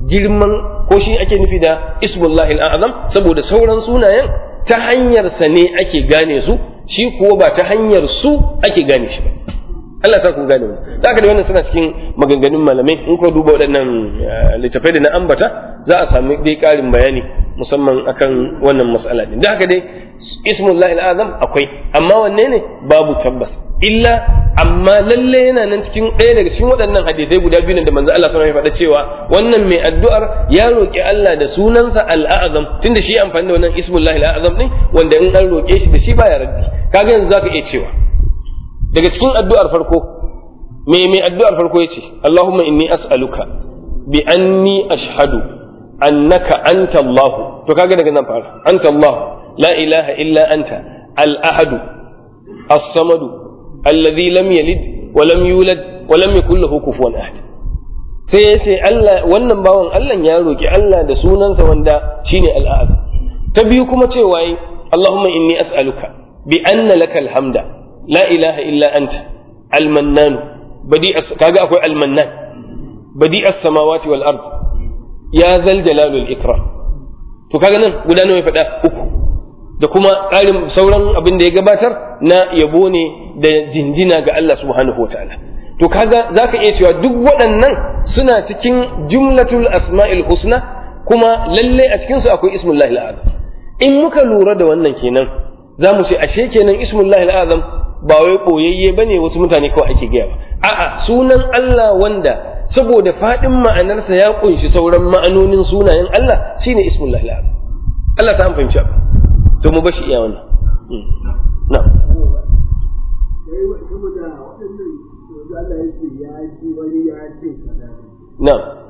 girman ko shi ake nufi da ismullahi al'azam saboda sauran sunayen ta hanyar sa ne ake gane su shi kuwa ba ta hanyar su ake gane shi ba Allah ta kun gane wannan za ka da wannan suna cikin maganganun malamai in ko duba waɗannan littafai da na ambata za a sami dai ƙarin bayani musamman akan wannan mas'ala din da haka dai ismullahi al'azam akwai amma wanne ne babu tabbas illa amma lalle yana nan cikin ɗaya daga cikin waɗannan hadisai guda biyu da manzo Allah sallallahu alaihi faɗa cewa wannan mai addu'ar ya roƙi Allah da sunansa al'azam tunda shi amfani da wannan ismullahi al'azam din wanda in an roƙe shi da shi baya raddi kaga yanzu zaka iya cewa daga cikin addu'ar farko me mai addu'ar farko yace Allahumma inni as'aluka bi anni ashhadu annaka anta Allah to kaga daga nan fara anta Allah la ilaha illa anta al-ahadu as-samadu alladhi lam yalid wa lam yulad wa lam yakul lahu kufuwan ahad sai ya ce Allah wannan bawan Allah ya roki Allah da sunansa wanda shine al-ahad ta biyu kuma cewa yi Allahumma inni as'aluka bi anna laka alhamda la ilaha illa anta al-mannan badi kaga akwai al-mannan badi as-samawati wal ard ya zal jalalul ikram to kaga nan guda nawa ya faɗa uku da kuma ƙarin sauran abin da ya gabatar na yabo ne da jinjina ga Allah subhanahu wa ta'ala to kaga zaka iya cewa duk waɗannan suna cikin jumlatul asma'il husna kuma lalle a cikin su akwai ismullahi al'azam in muka lura da wannan kenan za mu ce ashe kenan ismullahi al'azam ba wai boyayye bane wasu mutane kawai ake gaya ba a'a sunan Allah wanda saboda faɗin ma'anarsa ya kunshi sauran ma'anonin sunayen Allah shine ismullahi al'azam Allah ta an fahimci abu to mu bashi iya wannan na na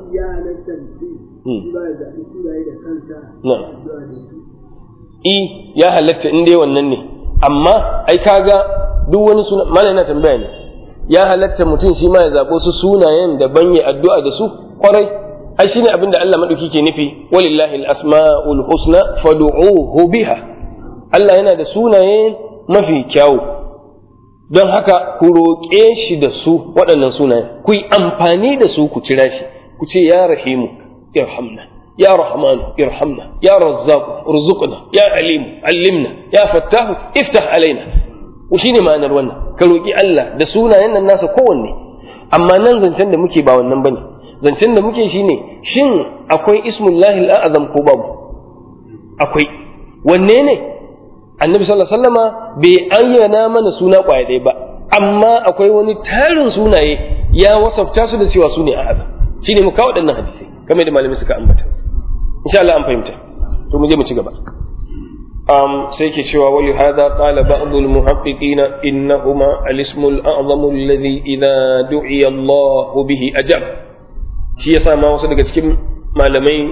i ya halatta in dai wannan ne amma ai kaga duk wani suna mana yana tambaya ne ya halatta mutum shi ma ya zaɓo su sunayen da ban ya addu'a da su kwarai ai shine abin da Allah madauki ke nufi walillahi al-asma'ul husna fad'uhu biha Allah yana da sunaye mafi kyawu don haka ku roƙe shi da su waɗannan sunayen ku yi amfani da su ku kira shi ku ce ya rahimu irhamna ya rahmanu irhamna ya razzaqu urzuqna ya alimu allimna ya fattahu iftah alaina ku shine ma'anar wannan ka roƙi Allah da sunayen nan nasa kowanne amma nan zancen da muke ba wannan bane zancen da muke shine shin akwai ismullahi al'azam ko babu akwai wanne ne annabi sallallahu alaihi wasallama bai ayyana mana suna kwaya ɗaya ba amma akwai wani tarin sunaye ya wasafta su da cewa su ne a'azam shine mu kawo waɗannan hadisai kamar da malamai suka ambata insha Allah an fahimta to mu je mu ci gaba um, sai ke cewa wa hadha qala ba'd al muhaqqiqin innahuma al ismu al a'zam alladhi idha du'iya Allah bihi ajab shi yasa ma wasu daga cikin malamai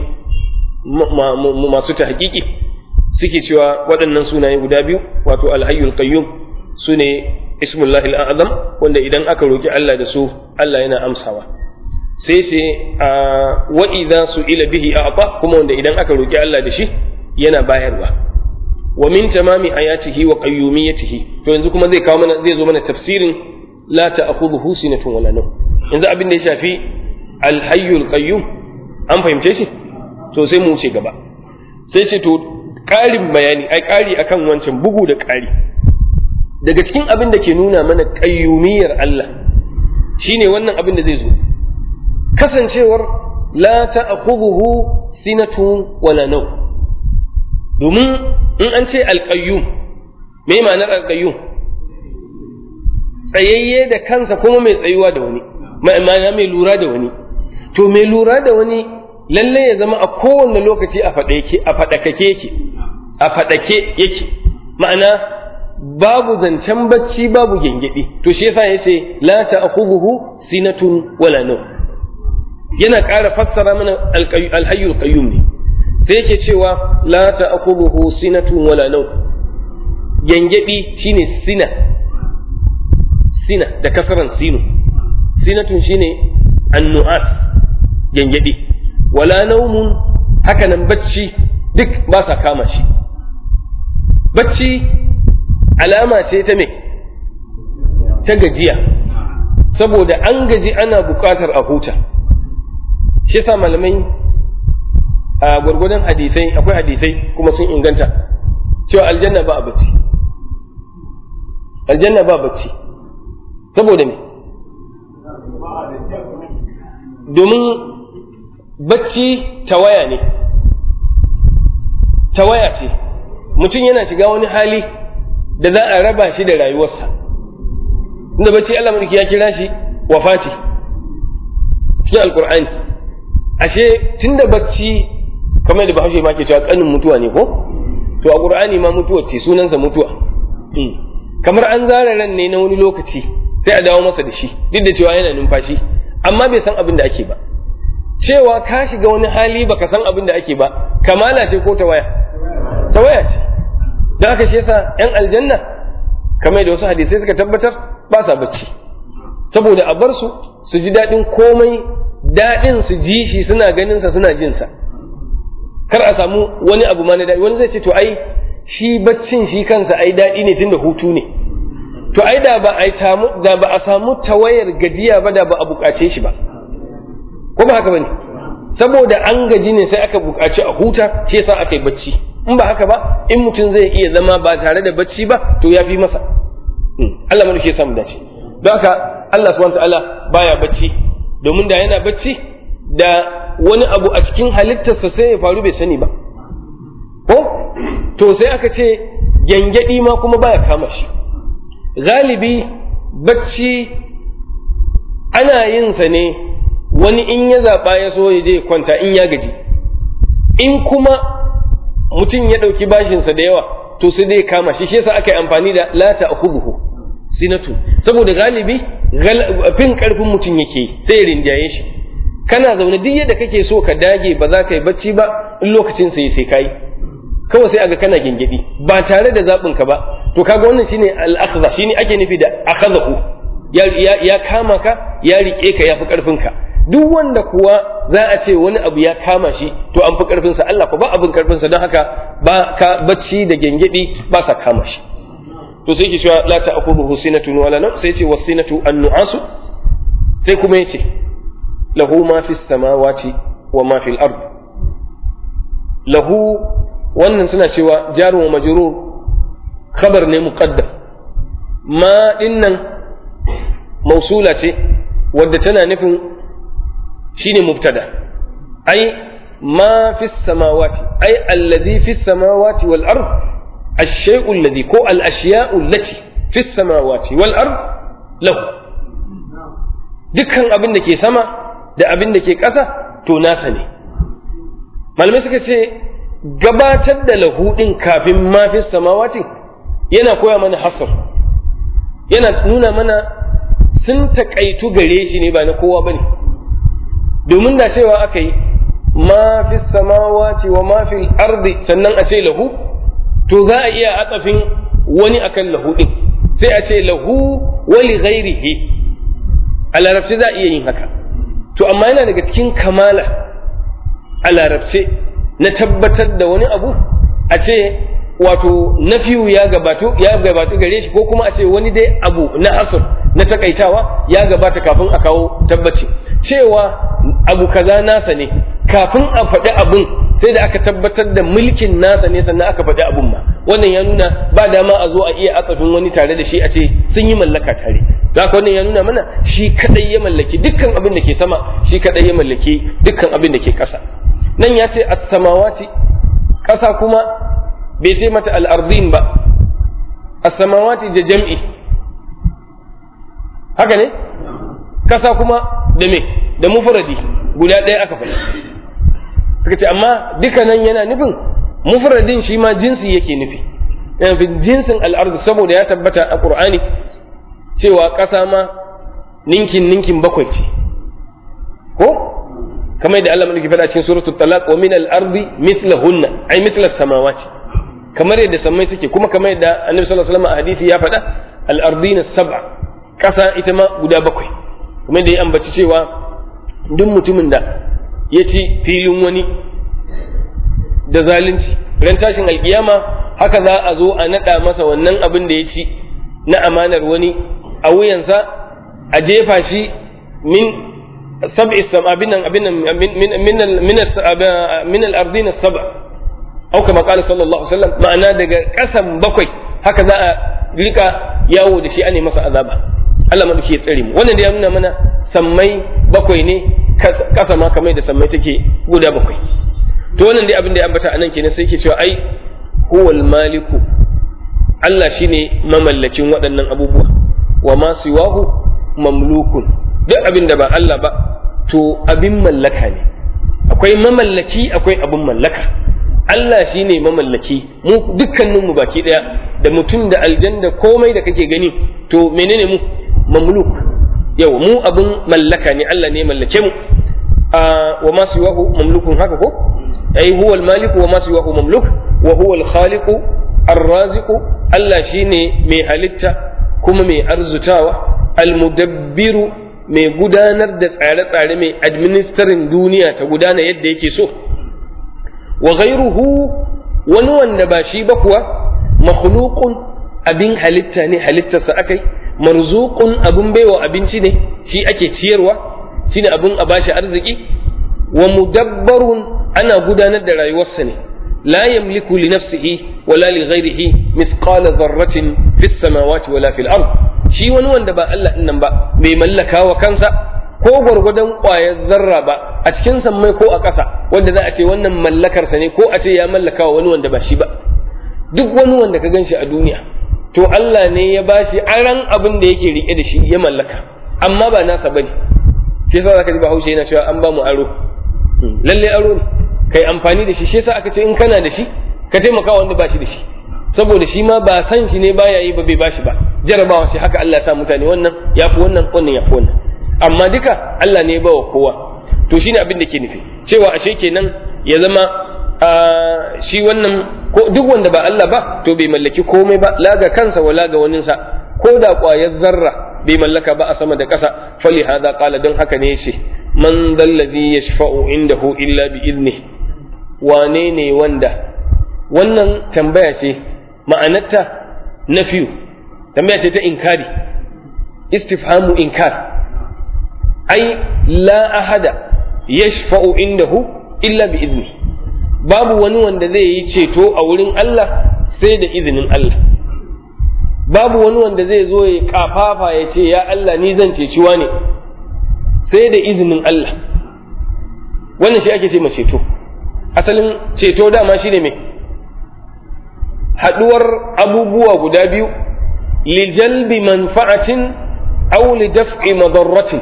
masu tahqiqi suke cewa waɗannan sunaye guda biyu wato alhayyul qayyum su ne ismullahi al'azam wanda idan aka roki Allah da su Allah yana amsawa sai sai a wa idza su'ila bihi a'ta kuma wanda idan aka roki Allah da shi yana bayarwa wa min tamami ayatihi wa qayyumiyyatihi to yanzu kuma zai kawo mana zai zo mana tafsirin la ta'khudhuhu sinatun wala nawm yanzu abin da ya shafi alhayyul qayyum an fahimce shi to sai mu wuce gaba sai ce to ƙarin bayani ai ƙari akan wancan bugu da ƙari daga cikin abin da ke nuna mana ƙayyumiyar Allah shine wannan abin da zai zo kasancewar la ta'khudhuhu sinatun wala naw domin in an ce alqayyum me ma'anar alqayyum tsayayye da kansa kuma mai tsayuwa da wani ma'ana mai lura da wani to mai lura da wani lalle ya zama a kowane lokaci a faɗakake yake a faɗake yake ma'ana babu zancen bacci babu gyangyaɗi to shi yasa ya ce la ta'khudhuhu sinatun wala naw yana ƙara fassara mana alhayyul qayyum ne sai yake cewa la ta'khudhuhu sinatun wala naw gyangyaɗi shine sina sina da kasaran sinu sinatun shine annu'as gyangyaɗi wala naumun haka nan bacci duk ba sa kama shi bacci alama ce ta me ta gajiya saboda an gaji ana buƙatar a huta shi yasa malamai a gwargwadon hadisai akwai hadisai kuma sun inganta cewa aljanna ba a bacci aljanna ba bacci saboda me domin bacci tawaya ne tawaya ce mutum yana shiga wani hali da za a raba shi da rayuwarsa inda bacci Allah mulki ya kira shi wafati cikin alkur'ani ashe tunda bacci kamar da bahaushe ma ke cewa kanin mutuwa ne ko to a qur'ani ma mutuwa ce sunansa mutuwa kamar an zara ran ne na wani lokaci sai a dawo masa da shi duk da cewa yana numfashi amma bai san abin da ake ba cewa ka shiga wani hali baka san abin da ake ba kamala ce ko tawaya tawaya ce don haka shi yasa yan aljanna kamar da wasu hadisai suka tabbatar ba sa bacci saboda a bar su su ji daɗin komai daɗin su ji shi suna ganin sa suna jin sa kar a samu wani abu ma na daɗi wani zai ce to ai shi baccin shi kansa ai daɗi ne tunda hutu ne to ai da ba a samu da ba a samu tawayar gajiya ba da ba a buƙace shi ba ko ba haka bane saboda an gaji ne sai aka buƙaci a huta shi yasa aka yi bacci in ba haka ba in mutum zai iya zama ba tare da bacci ba to ya fi masa Allah mulki ya samu dace don haka Allah subhanahu ta'ala baya bacci domin da yana bacci da wani abu a cikin halittarsa sai ya faru bai sani ba ko to sai aka ce gyangyaɗi ma kuma baya kama shi galibi bacci ana yin sa ne wani in ya zaɓa ya so ya je kwanta in ya gaji in kuma mutum ya ɗauki bashinsa da yawa to sai dai kama shi shi yasa aka yi amfani da la ta'khudhu sinatu saboda galibi fin karfin mutum yake sai ya rinjaye shi kana zaune duk yadda kake so ka dage ba za ka yi bacci ba in lokacin sai sai kai kawai sai aga kana gingidi ba tare da zaɓin ka ba to kaga wannan shine al-akhdha shine ake nufi da akhadahu ya, ya, ya kama ka ya rike ka ya fi karfin ka duk wanda kuwa za a ce wani abu ya kama shi to an fi karfin sa Allah ko ba abin karfin sa don haka ba ka bacci da gengedi ba sa kama shi to sai ke cewa la ta'khudhuhu sinatun wala nawm sai ce wasinatu an-nu'asu sai kuma yace lahu ma fis samawati wa ma fil ard lahu wannan suna cewa jaru wa majrur khabar ne muqaddam ma dinnan mausula ce wadda tana nufin shine mubtada ai ma fis samawati ai alladhi fis samawati wal ard الشيء الذي كو الأشياء التي في السماوات والأرض له dukkan abin da ke sama da abin da ke ƙasa to nasa ne malamai suka ce gabatar da lahu ɗin kafin mafi samawatin yana koya mana hasar yana nuna mana sun taƙaitu gare shi ne ba na kowa ba ne domin da cewa aka yi mafi samawati wa mafi ardi sannan a ce lahu to za a iya atsafin wani akan lahu ɗin sai a ce lahu wali ghairihi a larabci za a iya yin haka to amma yana daga cikin kamala a larabce na tabbatar da wani abu a ce wato nafiyu ya gabatu ya gabatu gare shi ko kuma a ce wani dai abu na asr na takaitawa ya gabata kafin a kawo tabbaci cewa abu kaza nasa ne kafin a faɗi abun sai da aka tabbatar da mulkin nasa ne sannan aka faɗi abun ma wannan ya nuna ba dama a zo a iya atsafin wani tare da shi a ce sun yi mallaka tare haka wannan ya nuna mana shi kadai ya mallaki dukkan abin da ke sama shi kadai ya mallaki dukkan abin da ke ƙasa nan ya ce as-samawati ƙasa kuma bai sai mata al-ardin ba as-samawati da jam'i haka ne ƙasa kuma da me da mufradi guda ɗaya aka faɗi suka ce amma dukkanan yana nufin mufradin shi ma jinsi yake nufi yana fi jinsin al'ardu saboda ya tabbata a ƙur'ani cewa ƙasa ma ninkin ninkin bakwai ce ko kamar yadda Allah mulki faɗa cikin suratul talaq wa min al-ardi mithlahunna ay mithla samawati kamar yadda sammai suke kuma kamar yadda annabi sallallahu alaihi wasallam a hadisi ya faɗa al-ardina sab'a ƙasa ita ma guda bakwai kuma yadda ya ambaci cewa duk mutumin da ya ci filin wani da zalunci ran tashin alkiyama haka za a zo a naɗa masa wannan abin da ya ci na amanar wani a wuyansa a jefa shi min sab'i sama binan abinan min min min min al-ardina sab'a au kama qala sallallahu alaihi wasallam ma'ana daga kasan bakwai haka za a rika yawo da shi ane masa azaba Allah ma ya tsare mu wannan da ya nuna mana sammai bakwai ne kasa ma kamar da sammai take guda bakwai to wannan dai abin da ya ambata anan kenan sai ke cewa ai huwal maliku Allah shine mamallakin waɗannan abubuwa wa ma siwahu mamlukun duk abin da ba Allah ba to abin mallaka ne akwai mamallaki akwai abin mallaka Allah shi ne mamallaki mu dukkaninmu baki ɗaya da mutum da aljan da komai da kake gani to menene mu mamluk yau mu abin mallaka ne Allah ne mallake mu wa ma siwahu mamlukun haka ko ai huwa maliku wa ma siwahu mamluk wa huwa al-khaliqu ar-raziqu Allah shine mai halitta kuma mai arzutawa al-mudabbiru mai gudanar da tsare-tsare mai administering duniya ta gudana yadda yake so wa ghairuhu wani wanda ba shi ba kuwa makhluqun abin halitta ne halittarsa akai marzuqun abin baiwa abinci ne shi ake ciyarwa shine abin a bashi arziki wa mudabbarun ana gudanar da rayuwarsa ne la yamliku li nafsihi wala li ghairihi mithqala dharratin fis samawati wala fil ard shi wani wanda ba Allah nan ba bai mallaka wa kansa ko gwargwadon ƙwayar zarra ba a cikin sammai ko a ƙasa wanda za a ce wannan mallakarsa ne ko a ce ya mallaka wa wani wanda ba shi ba duk wani wanda ka gan shi a duniya to Allah ne ya ba shi aran abin da yake rike da shi ya mallaka amma ba nasa bane shi yasa zaka ji Bahaushe yana cewa an ba mu aro lalle aro ne kai amfani da shi shi yasa aka ce in kana da shi ka taimaka wanda ba shi da shi saboda shi ma ba san shi ne baya yi ba bai bashi ba jarabawa shi haka Allah ya sa mutane wannan ya fi wannan wannan ya fi wannan amma duka Allah ne ya bawa kowa to shine abin da ke nufi cewa ashe kenan ya zama shi wannan ko duk wanda ba Allah ba to bai mallaki komai ba la ga kansa wala ga waninsa ko da ƙwayar zarra bai mallaka ba a sama da ƙasa fali hada qala don haka ne yace man dalladhi yashfa'u indahu illa bi idni wane ne wanda wannan tambaya ce ma'anarta nafiyu tambaya ce ta inkari istifhamu inkar ai la ahada yashfa'u indahu illa bi idni babu wani wanda zai yi ceto a wurin Allah sai da izinin Allah babu wani wanda zai zo ya kafafa ya ce ya Allah ni zan ceci ne sai da izinin Allah wannan shi ake ce ma ceto asalin ceto dama shine me haduwar abubuwa guda biyu lijalbi manfa'atin aw lidaf'i madarratin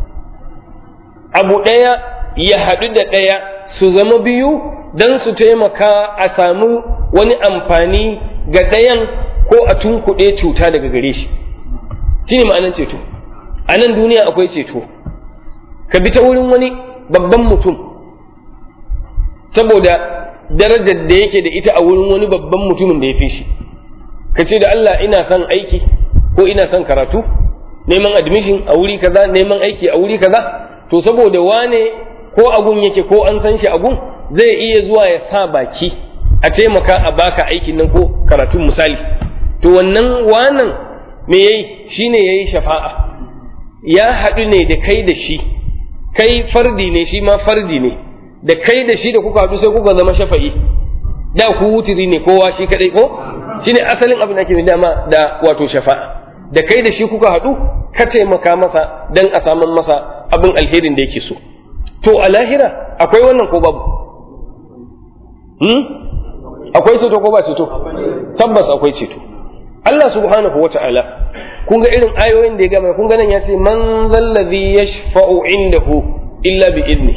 abu ɗaya ya haɗu da ɗaya su zama biyu don su taimaka a samu wani amfani ga ɗayan ko a tunkuɗe cuta daga gare shi shi ne ma'anar ceto a nan duniya akwai ceto ka bi ta wurin wani babban mutum saboda darajar da yake da ita a wurin wani babban mutumin da ya fi shi ka ce da Allah ina son aiki ko ina son karatu neman admission a wuri kaza neman aiki a wuri kaza to saboda wane ko agun yake ko an san shi agun zai iya zuwa ya sa baki a taimaka a baka aikin nan ko karatun misali to wannan wanan me yayi shine yayi shafa'a ya haɗu ne da kai da shi kai fardi ne shi ma fardi ne da kai da shi da kuka haɗu sai kuka zama shafa'i da ku wutiri ne kowa shi kadai ko shine asalin abin da ake dama da wato shafa'a da kai da shi kuka haɗu ka taimaka masa dan a saman masa abin alherin da yake so to a lahira akwai wannan ko babu hmm? akwai ceto ko ba ceto tabbas akwai ceto Allah subhanahu wa ta'ala kun ga irin ayoyin da ya gama kun ga nan ya ce man zallazi yashfa'u indahu illa bi idni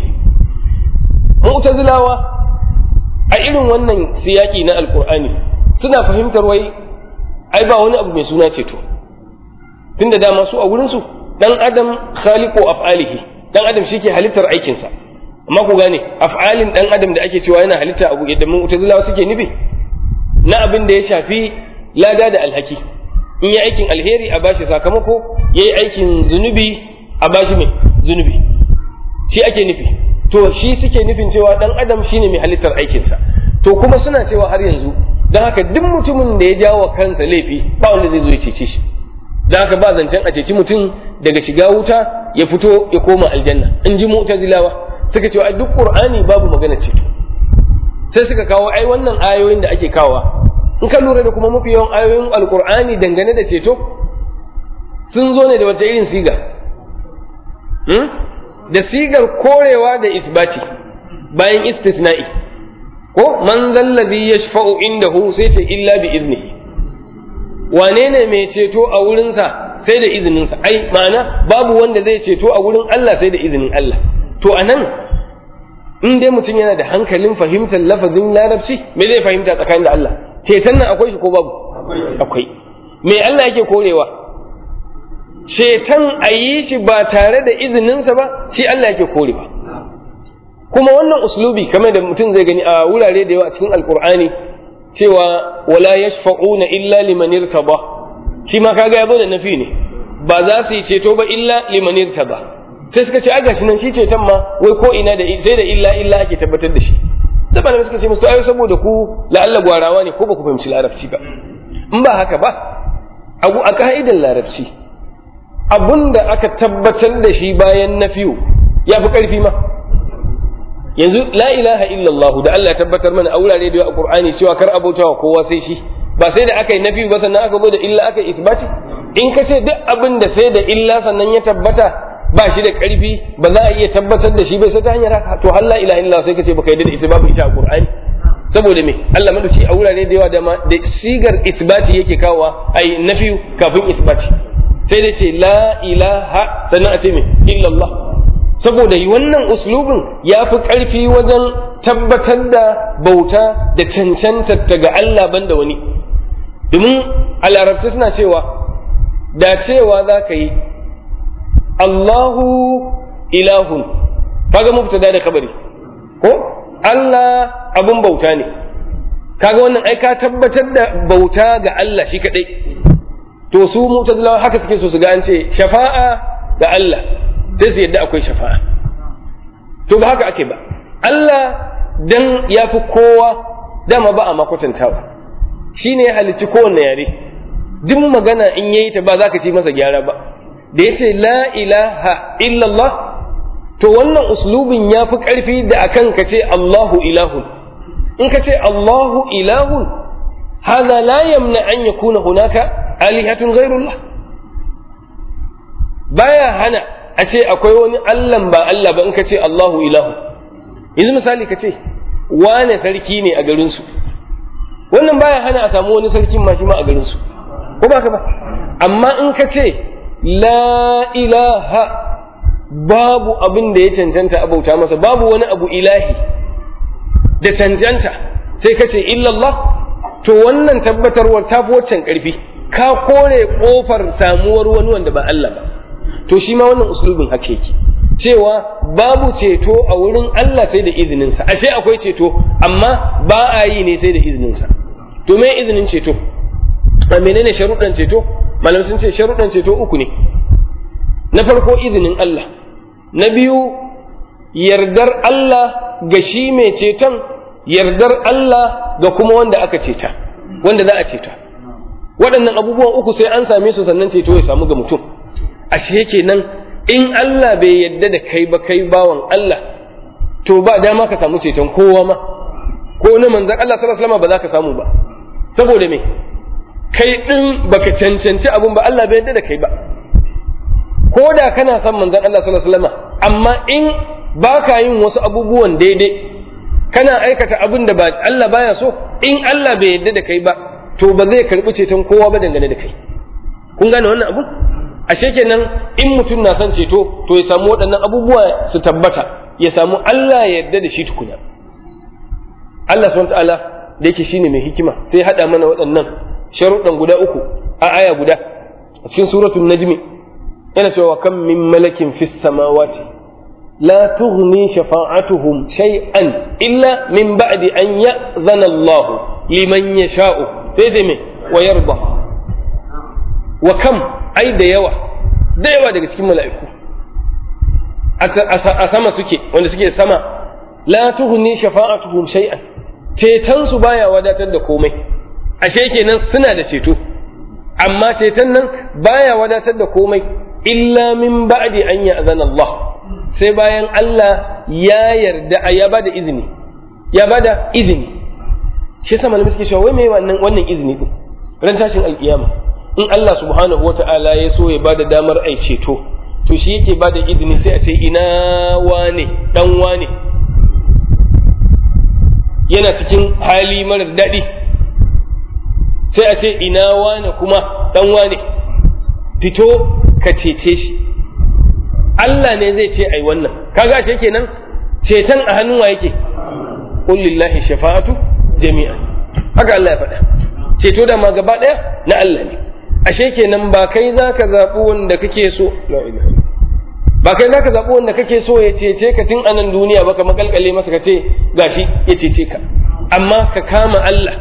mu'tazilawa a irin wannan siyaki na alqur'ani suna fahimtar wai ai ba wani abu mai suna ceto tunda dama su a wurin su dan adam khaliqu af'alihi dan adam shi ke halittar aikinsa amma ku gane af'alin dan adam da ake cewa yana halitta abu yadda mu'tazilawa suke nufi na abin da ya shafi lada da alhaki in yi aikin alheri a bashi sakamako yayi aikin zunubi a bashi mai zunubi shi ake nufi to shi suke nufin cewa dan adam shine mai halittar aikinsa to kuma suna cewa har yanzu don haka duk mutumin da ya jawo kansa laifi ba wanda zai zo ya cece shi don haka ba zancen a ceci mutum daga shiga wuta ya fito ya koma aljanna in ji mu'tazilawa suka ce ai duk qur'ani babu magana ceto sai suka kawo ai wannan ayoyin da ake kawa in ka lura da kuma mafi yawan ayoyin alqur'ani dangane da ceto sun zo ne da wata irin siga da sigar korewa da isbati bayan istisna'i ko man zallazi yashfa'u indahu sai ce illa bi iznihi wane ne mai ceto a wurinsa sai da izininsa ai ma'ana babu wanda zai ceto a wurin Allah sai da izinin Allah to anan in dai mutum yana da hankalin fahimtar lafazin larabci me zai fahimta tsakanin da Allah ceton nan akwai shi ko babu akwai me Allah yake korewa ceton a yi shi ba tare da izininsa ba shi Allah yake korewa kuma wannan uslubi kamar da mutum zai gani a wurare da yawa a cikin alkur'ani cewa wala yashfa'una illa liman irtaba shi ma kaga yazo da nafi ne ba za su yi ceto ba illa liman irtaba sai suka ce a gashi nan shi ceton ma wai ko ina da sai da illa illa ake tabbatar da shi sai malamai suka ce musu ayo saboda ku la'alla gwarawa ne ko ba ku fahimci larabci ba in ba haka ba abu a ka'idar larabci abunda aka tabbatar da shi bayan nafiyu ya fi ƙarfi ma yanzu la ilaha illallah da Allah ya tabbatar mana a wurare da yawa a Qur'ani cewa kar abautawa kowa sai shi ba sai da aka yi nafi ba sannan aka zo da illa aka yi isbati in ka ce duk abin da sai da illa sannan ya tabbata ba shi da ƙarfi ba za a iya tabbatar da shi bai sai ta hanyar haka to har la ilaha illallah sai ka ce baka yarda da ita babu ita a Qur'ani saboda me Allah madauki a wurare da yawa da da sigar isbati yake kawowa ai nafi kafin isbati sai da ce la ilaha sannan a ce me illallah saboda wannan uslubin ya fi ƙarfi wajen tabbatar da bauta da cancantar ga Allah banda wani domin a larabci suna cewa da cewa za ka yi Allahu ilahun kaga mubtada da kabari ko Allah abun bauta ne kaga wannan ai ka tabbatar da bauta ga Allah shi kadai to su mutazilawa haka suke so su ga an ce shafa'a ga Allah sai su yadda akwai shafa'a to ba haka ake ba Allah dan ya fi kowa dama ba a makwatantawa shi ne ya halicci kowanne yare duk magana in yayi ta ba za ka ci masa gyara ba da ya ce la ilaha illallah to wannan uslubin ya fi ƙarfi da akan ka ce Allahu ilahun in ka ce Allahu ilahun hada la yamna an yakuna hunaka alihatun ghairullah baya hana a ce akwai wani Allahn ba Allah ba in ka ce Allahu ilahu yanzu misali ka ce wane sarki ne a garinsu wannan baya hana a samu wani sarkin ma shi ma a garinsu ko ba ka ba amma in ka ce la ilaha babu abin da ya cancanta a bauta masa babu wani abu ilahi da cancanta sai ka ce illallah to wannan tabbatarwar ta fi waccan ƙarfi ka kore ƙofar samuwar wani wanda ba Allah ba to shi ma wannan uslubin haka yake cewa babu ceto a wurin Allah sai da izininsa ashe akwai ceto amma ba a yi ne sai da izininsa to me izinin ceto a menene sharuɗan ceto malamai sun ce sharuɗan ceto uku ne na farko izinin Allah na biyu yardar Allah ga shi mai ceton yardar Allah ga kuma wanda aka ceta wanda za a ceta waɗannan abubuwan uku sai an same su sannan ceto ya samu ga mutum ashe kenan in Allah bai yadda da kai ba kai bawan Allah to ba dama ka samu ceton kowa ma ko na manzon Allah sallallahu alaihi wasallam ba za ka samu ba saboda me kai din baka cancanci abun ba Allah bai yadda da kai ba ko da kana son manzon Allah sallallahu alaihi wasallam amma in baka yin wasu abubuwan daidai kana aikata abin da ba Allah baya so in Allah bai yadda da kai ba to ba zai karbi ceton kowa ba dangane da kai kun gane wannan abun ashe kenan in mutum na son ceto to ya samu waɗannan abubuwa su tabbata ya samu Allah ya yarda da shi tukuna Allah subhanahu ta'ala da yake shine mai hikima sai ya haɗa mana waɗannan sharuɗan guda uku a aya guda a cikin suratul najmi yana cewa kam min malakin fis samawati la tughni shafa'atuhum shay'an illa min ba'di an ya'zana Allah liman yasha'u sai dai me wa yarda wa kam ai da yawa da yawa daga cikin mala'iku a sama suke wanda suke sama la tuhni shafa'atuhum shay'an ceton su baya wadatar da komai ashe kenan suna da ceto amma ceton nan baya wadatar da komai illa min ba'di an ya'zana Allah sai bayan Allah ya yarda ya bada izini ya bada izini shi yasa malamai suke cewa wai me wannan wannan izini din ran tashin alkiyama in Allah subhanahu wata'ala ya so ya bada damar ai ceto to shi yake bada izini sai a ce ina wane dan wane yana cikin hali marar daɗi sai a ce ina wane kuma dan wane fito ka cece shi Allah ne zai ce ai wannan kaga shi kenan ceton a hannun wa yake qul lillahi shafa'atu jami'an haka Allah ya faɗa ceto da ma gaba ɗaya na Allah ne ashe kenan ba kai zaka zaɓi wanda kake so ba kai zaka zaɓi wanda kake so ya cece ka tun anan duniya ba ka makalkale masa ka ce gashi ya cece ka amma ka kama Allah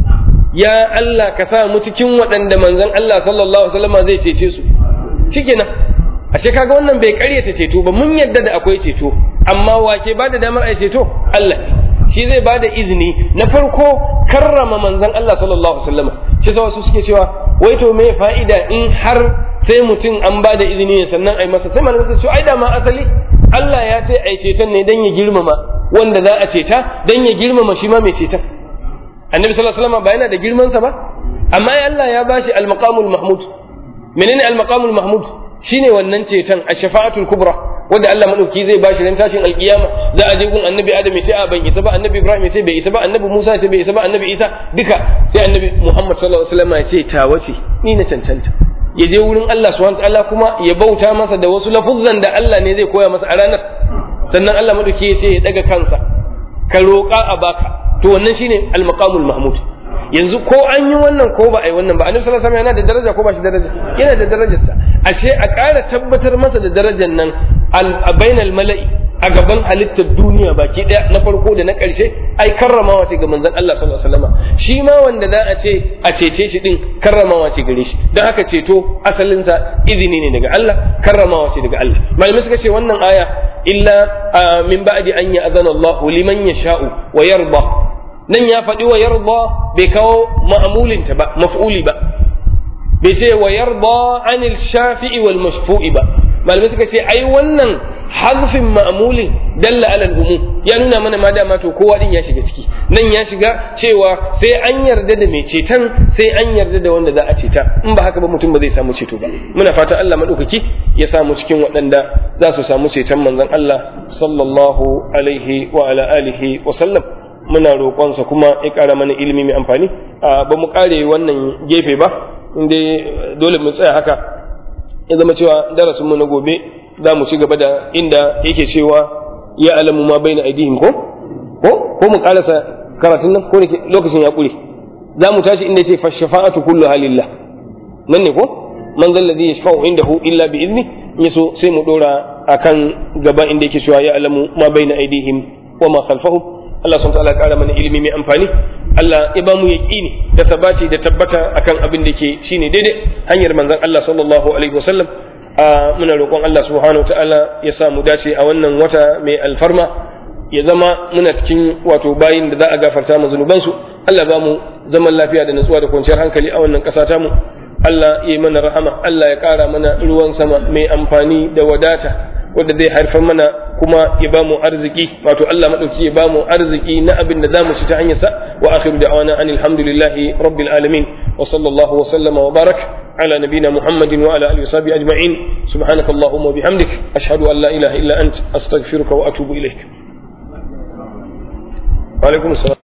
ya Allah ka sa mu cikin waɗanda manzon Allah sallallahu alaihi wasallam zai cece su shikenan ashe kaga wannan bai karyata ceto ba mun yadda da akwai ceto amma wake ba da damar ai ceto Allah shi zai ba da izini na farko karrama manzon Allah sallallahu alaihi wasallam shi sa wasu suke cewa wai to me fa'ida in har sai mutum an ba da izini ne sannan ai masa sai malamai suka ce ai da ma asali Allah ya ce ai ceton ne dan ya girmama wanda za a ceta dan ya girmama shi ma mai ceton annabi sallallahu alaihi wasallam ba yana da girman sa ba amma Allah ya bashi al-maqamul mahmud menene al-maqamul mahmud shine wannan ceton ash-shafa'atul kubra wanda Allah madauki zai bashi ran tashin alkiyama za a je gun annabi Adam ya ce a ban isa ba annabi Ibrahim ya ce bai isa ba annabi Musa ya ce bai isa ba annabi Isa duka sai annabi Muhammad sallallahu alaihi wasallam ya ce ta wace ni na cancanta ya je wurin Allah subhanahu wataala kuma ya bauta masa da wasu lafuzzan da Allah ne zai koya masa a ranar sannan Allah madauki ya ce ya daga kansa ka roƙa a baka to wannan shine al-maqamul mahmud yanzu ko an yi wannan ko ba a yi wannan ba annabi sallallahu alaihi wasallam yana da daraja ko ba shi daraja yana da darajarsa ashe a ƙara tabbatar masa da darajar nan a bainal mala'i a gaban halittar duniya baki daya na farko da na ƙarshe ai karramawa ce ga manzon Allah sallallahu alaihi wasallam shi ma wanda za a ce a cece shi din karramawa ce gare shi don haka ceto asalinsa izini ne daga Allah karramawa ce daga Allah malamai suka ce wannan aya illa min ba'di an ya'zana Allah liman yasha'u wa yarda nan ya faɗi wa yarda bai kawo ma'amulinta ba maf'uli ba bai ce wa yarda anil shafi'i wal mashfu'i ba malamai suka ce ai wannan hazfin ma'amulin dalla alal umum ya nuna mana ma dama to kowa din ya shiga ciki nan ya shiga cewa sai an yarda da mai ceton sai an yarda da wanda za a ceta in ba haka ba mutum ba zai samu ceto ba muna fatan Allah madaukaki ya samu cikin waɗanda za su samu ceton manzon Allah sallallahu alaihi wa ala alihi wa sallam muna roƙonsa kuma ya ƙara mana ilimi mai amfani ba mu ƙare wannan gefe ba inda dole mu tsaya haka ya zama cewa darasinmu na gobe za mu ci gaba da inda yake cewa ya alamu ma bai na aidihim ko ko ko mu ƙarasa karatun nan ko lokacin ya ƙure za mu tashi inda ce fashafa'atu kullu halillah nan ne ko man zal ladhi yashfa'u indahu illa bi idni yaso sai mu dora akan gaba inda yake cewa ya alamu ma bai na aidihim wa ma khalfahum Allah sun ta'ala ƙara mana ilimi mai amfani Allah ya ba mu yaƙini da tabaci da tabbata akan abin da ke shine daidai hanyar manzon Allah sallallahu alaihi wasallam muna roƙon Allah subhanahu wa ta'ala ya sa mu dace a wannan wata mai alfarma ya zama muna cikin wato bayin da za a gafarta mu zunubansu Allah ba mu zaman lafiya da natsuwa da kwanciyar hankali a wannan ƙasa ta mu Allah ya yi mana rahama Allah ya ƙara mana ruwan sama mai amfani da wadata wanda zai haifar mana kuma ya bamu arziki wato Allah madauki ya bamu arziki na abin da zamu ci ta hanyar sa wa akhiru da'wana anil hamdulillahi rabbil alamin wa sallallahu wa sallama wa barak ala nabiyyina muhammadin wa ala alihi wa sahbihi ajma'in subhanaka allahumma wa bihamdik ashhadu an la ilaha illa ant astaghfiruka wa atubu ilaik wa alaikum assalam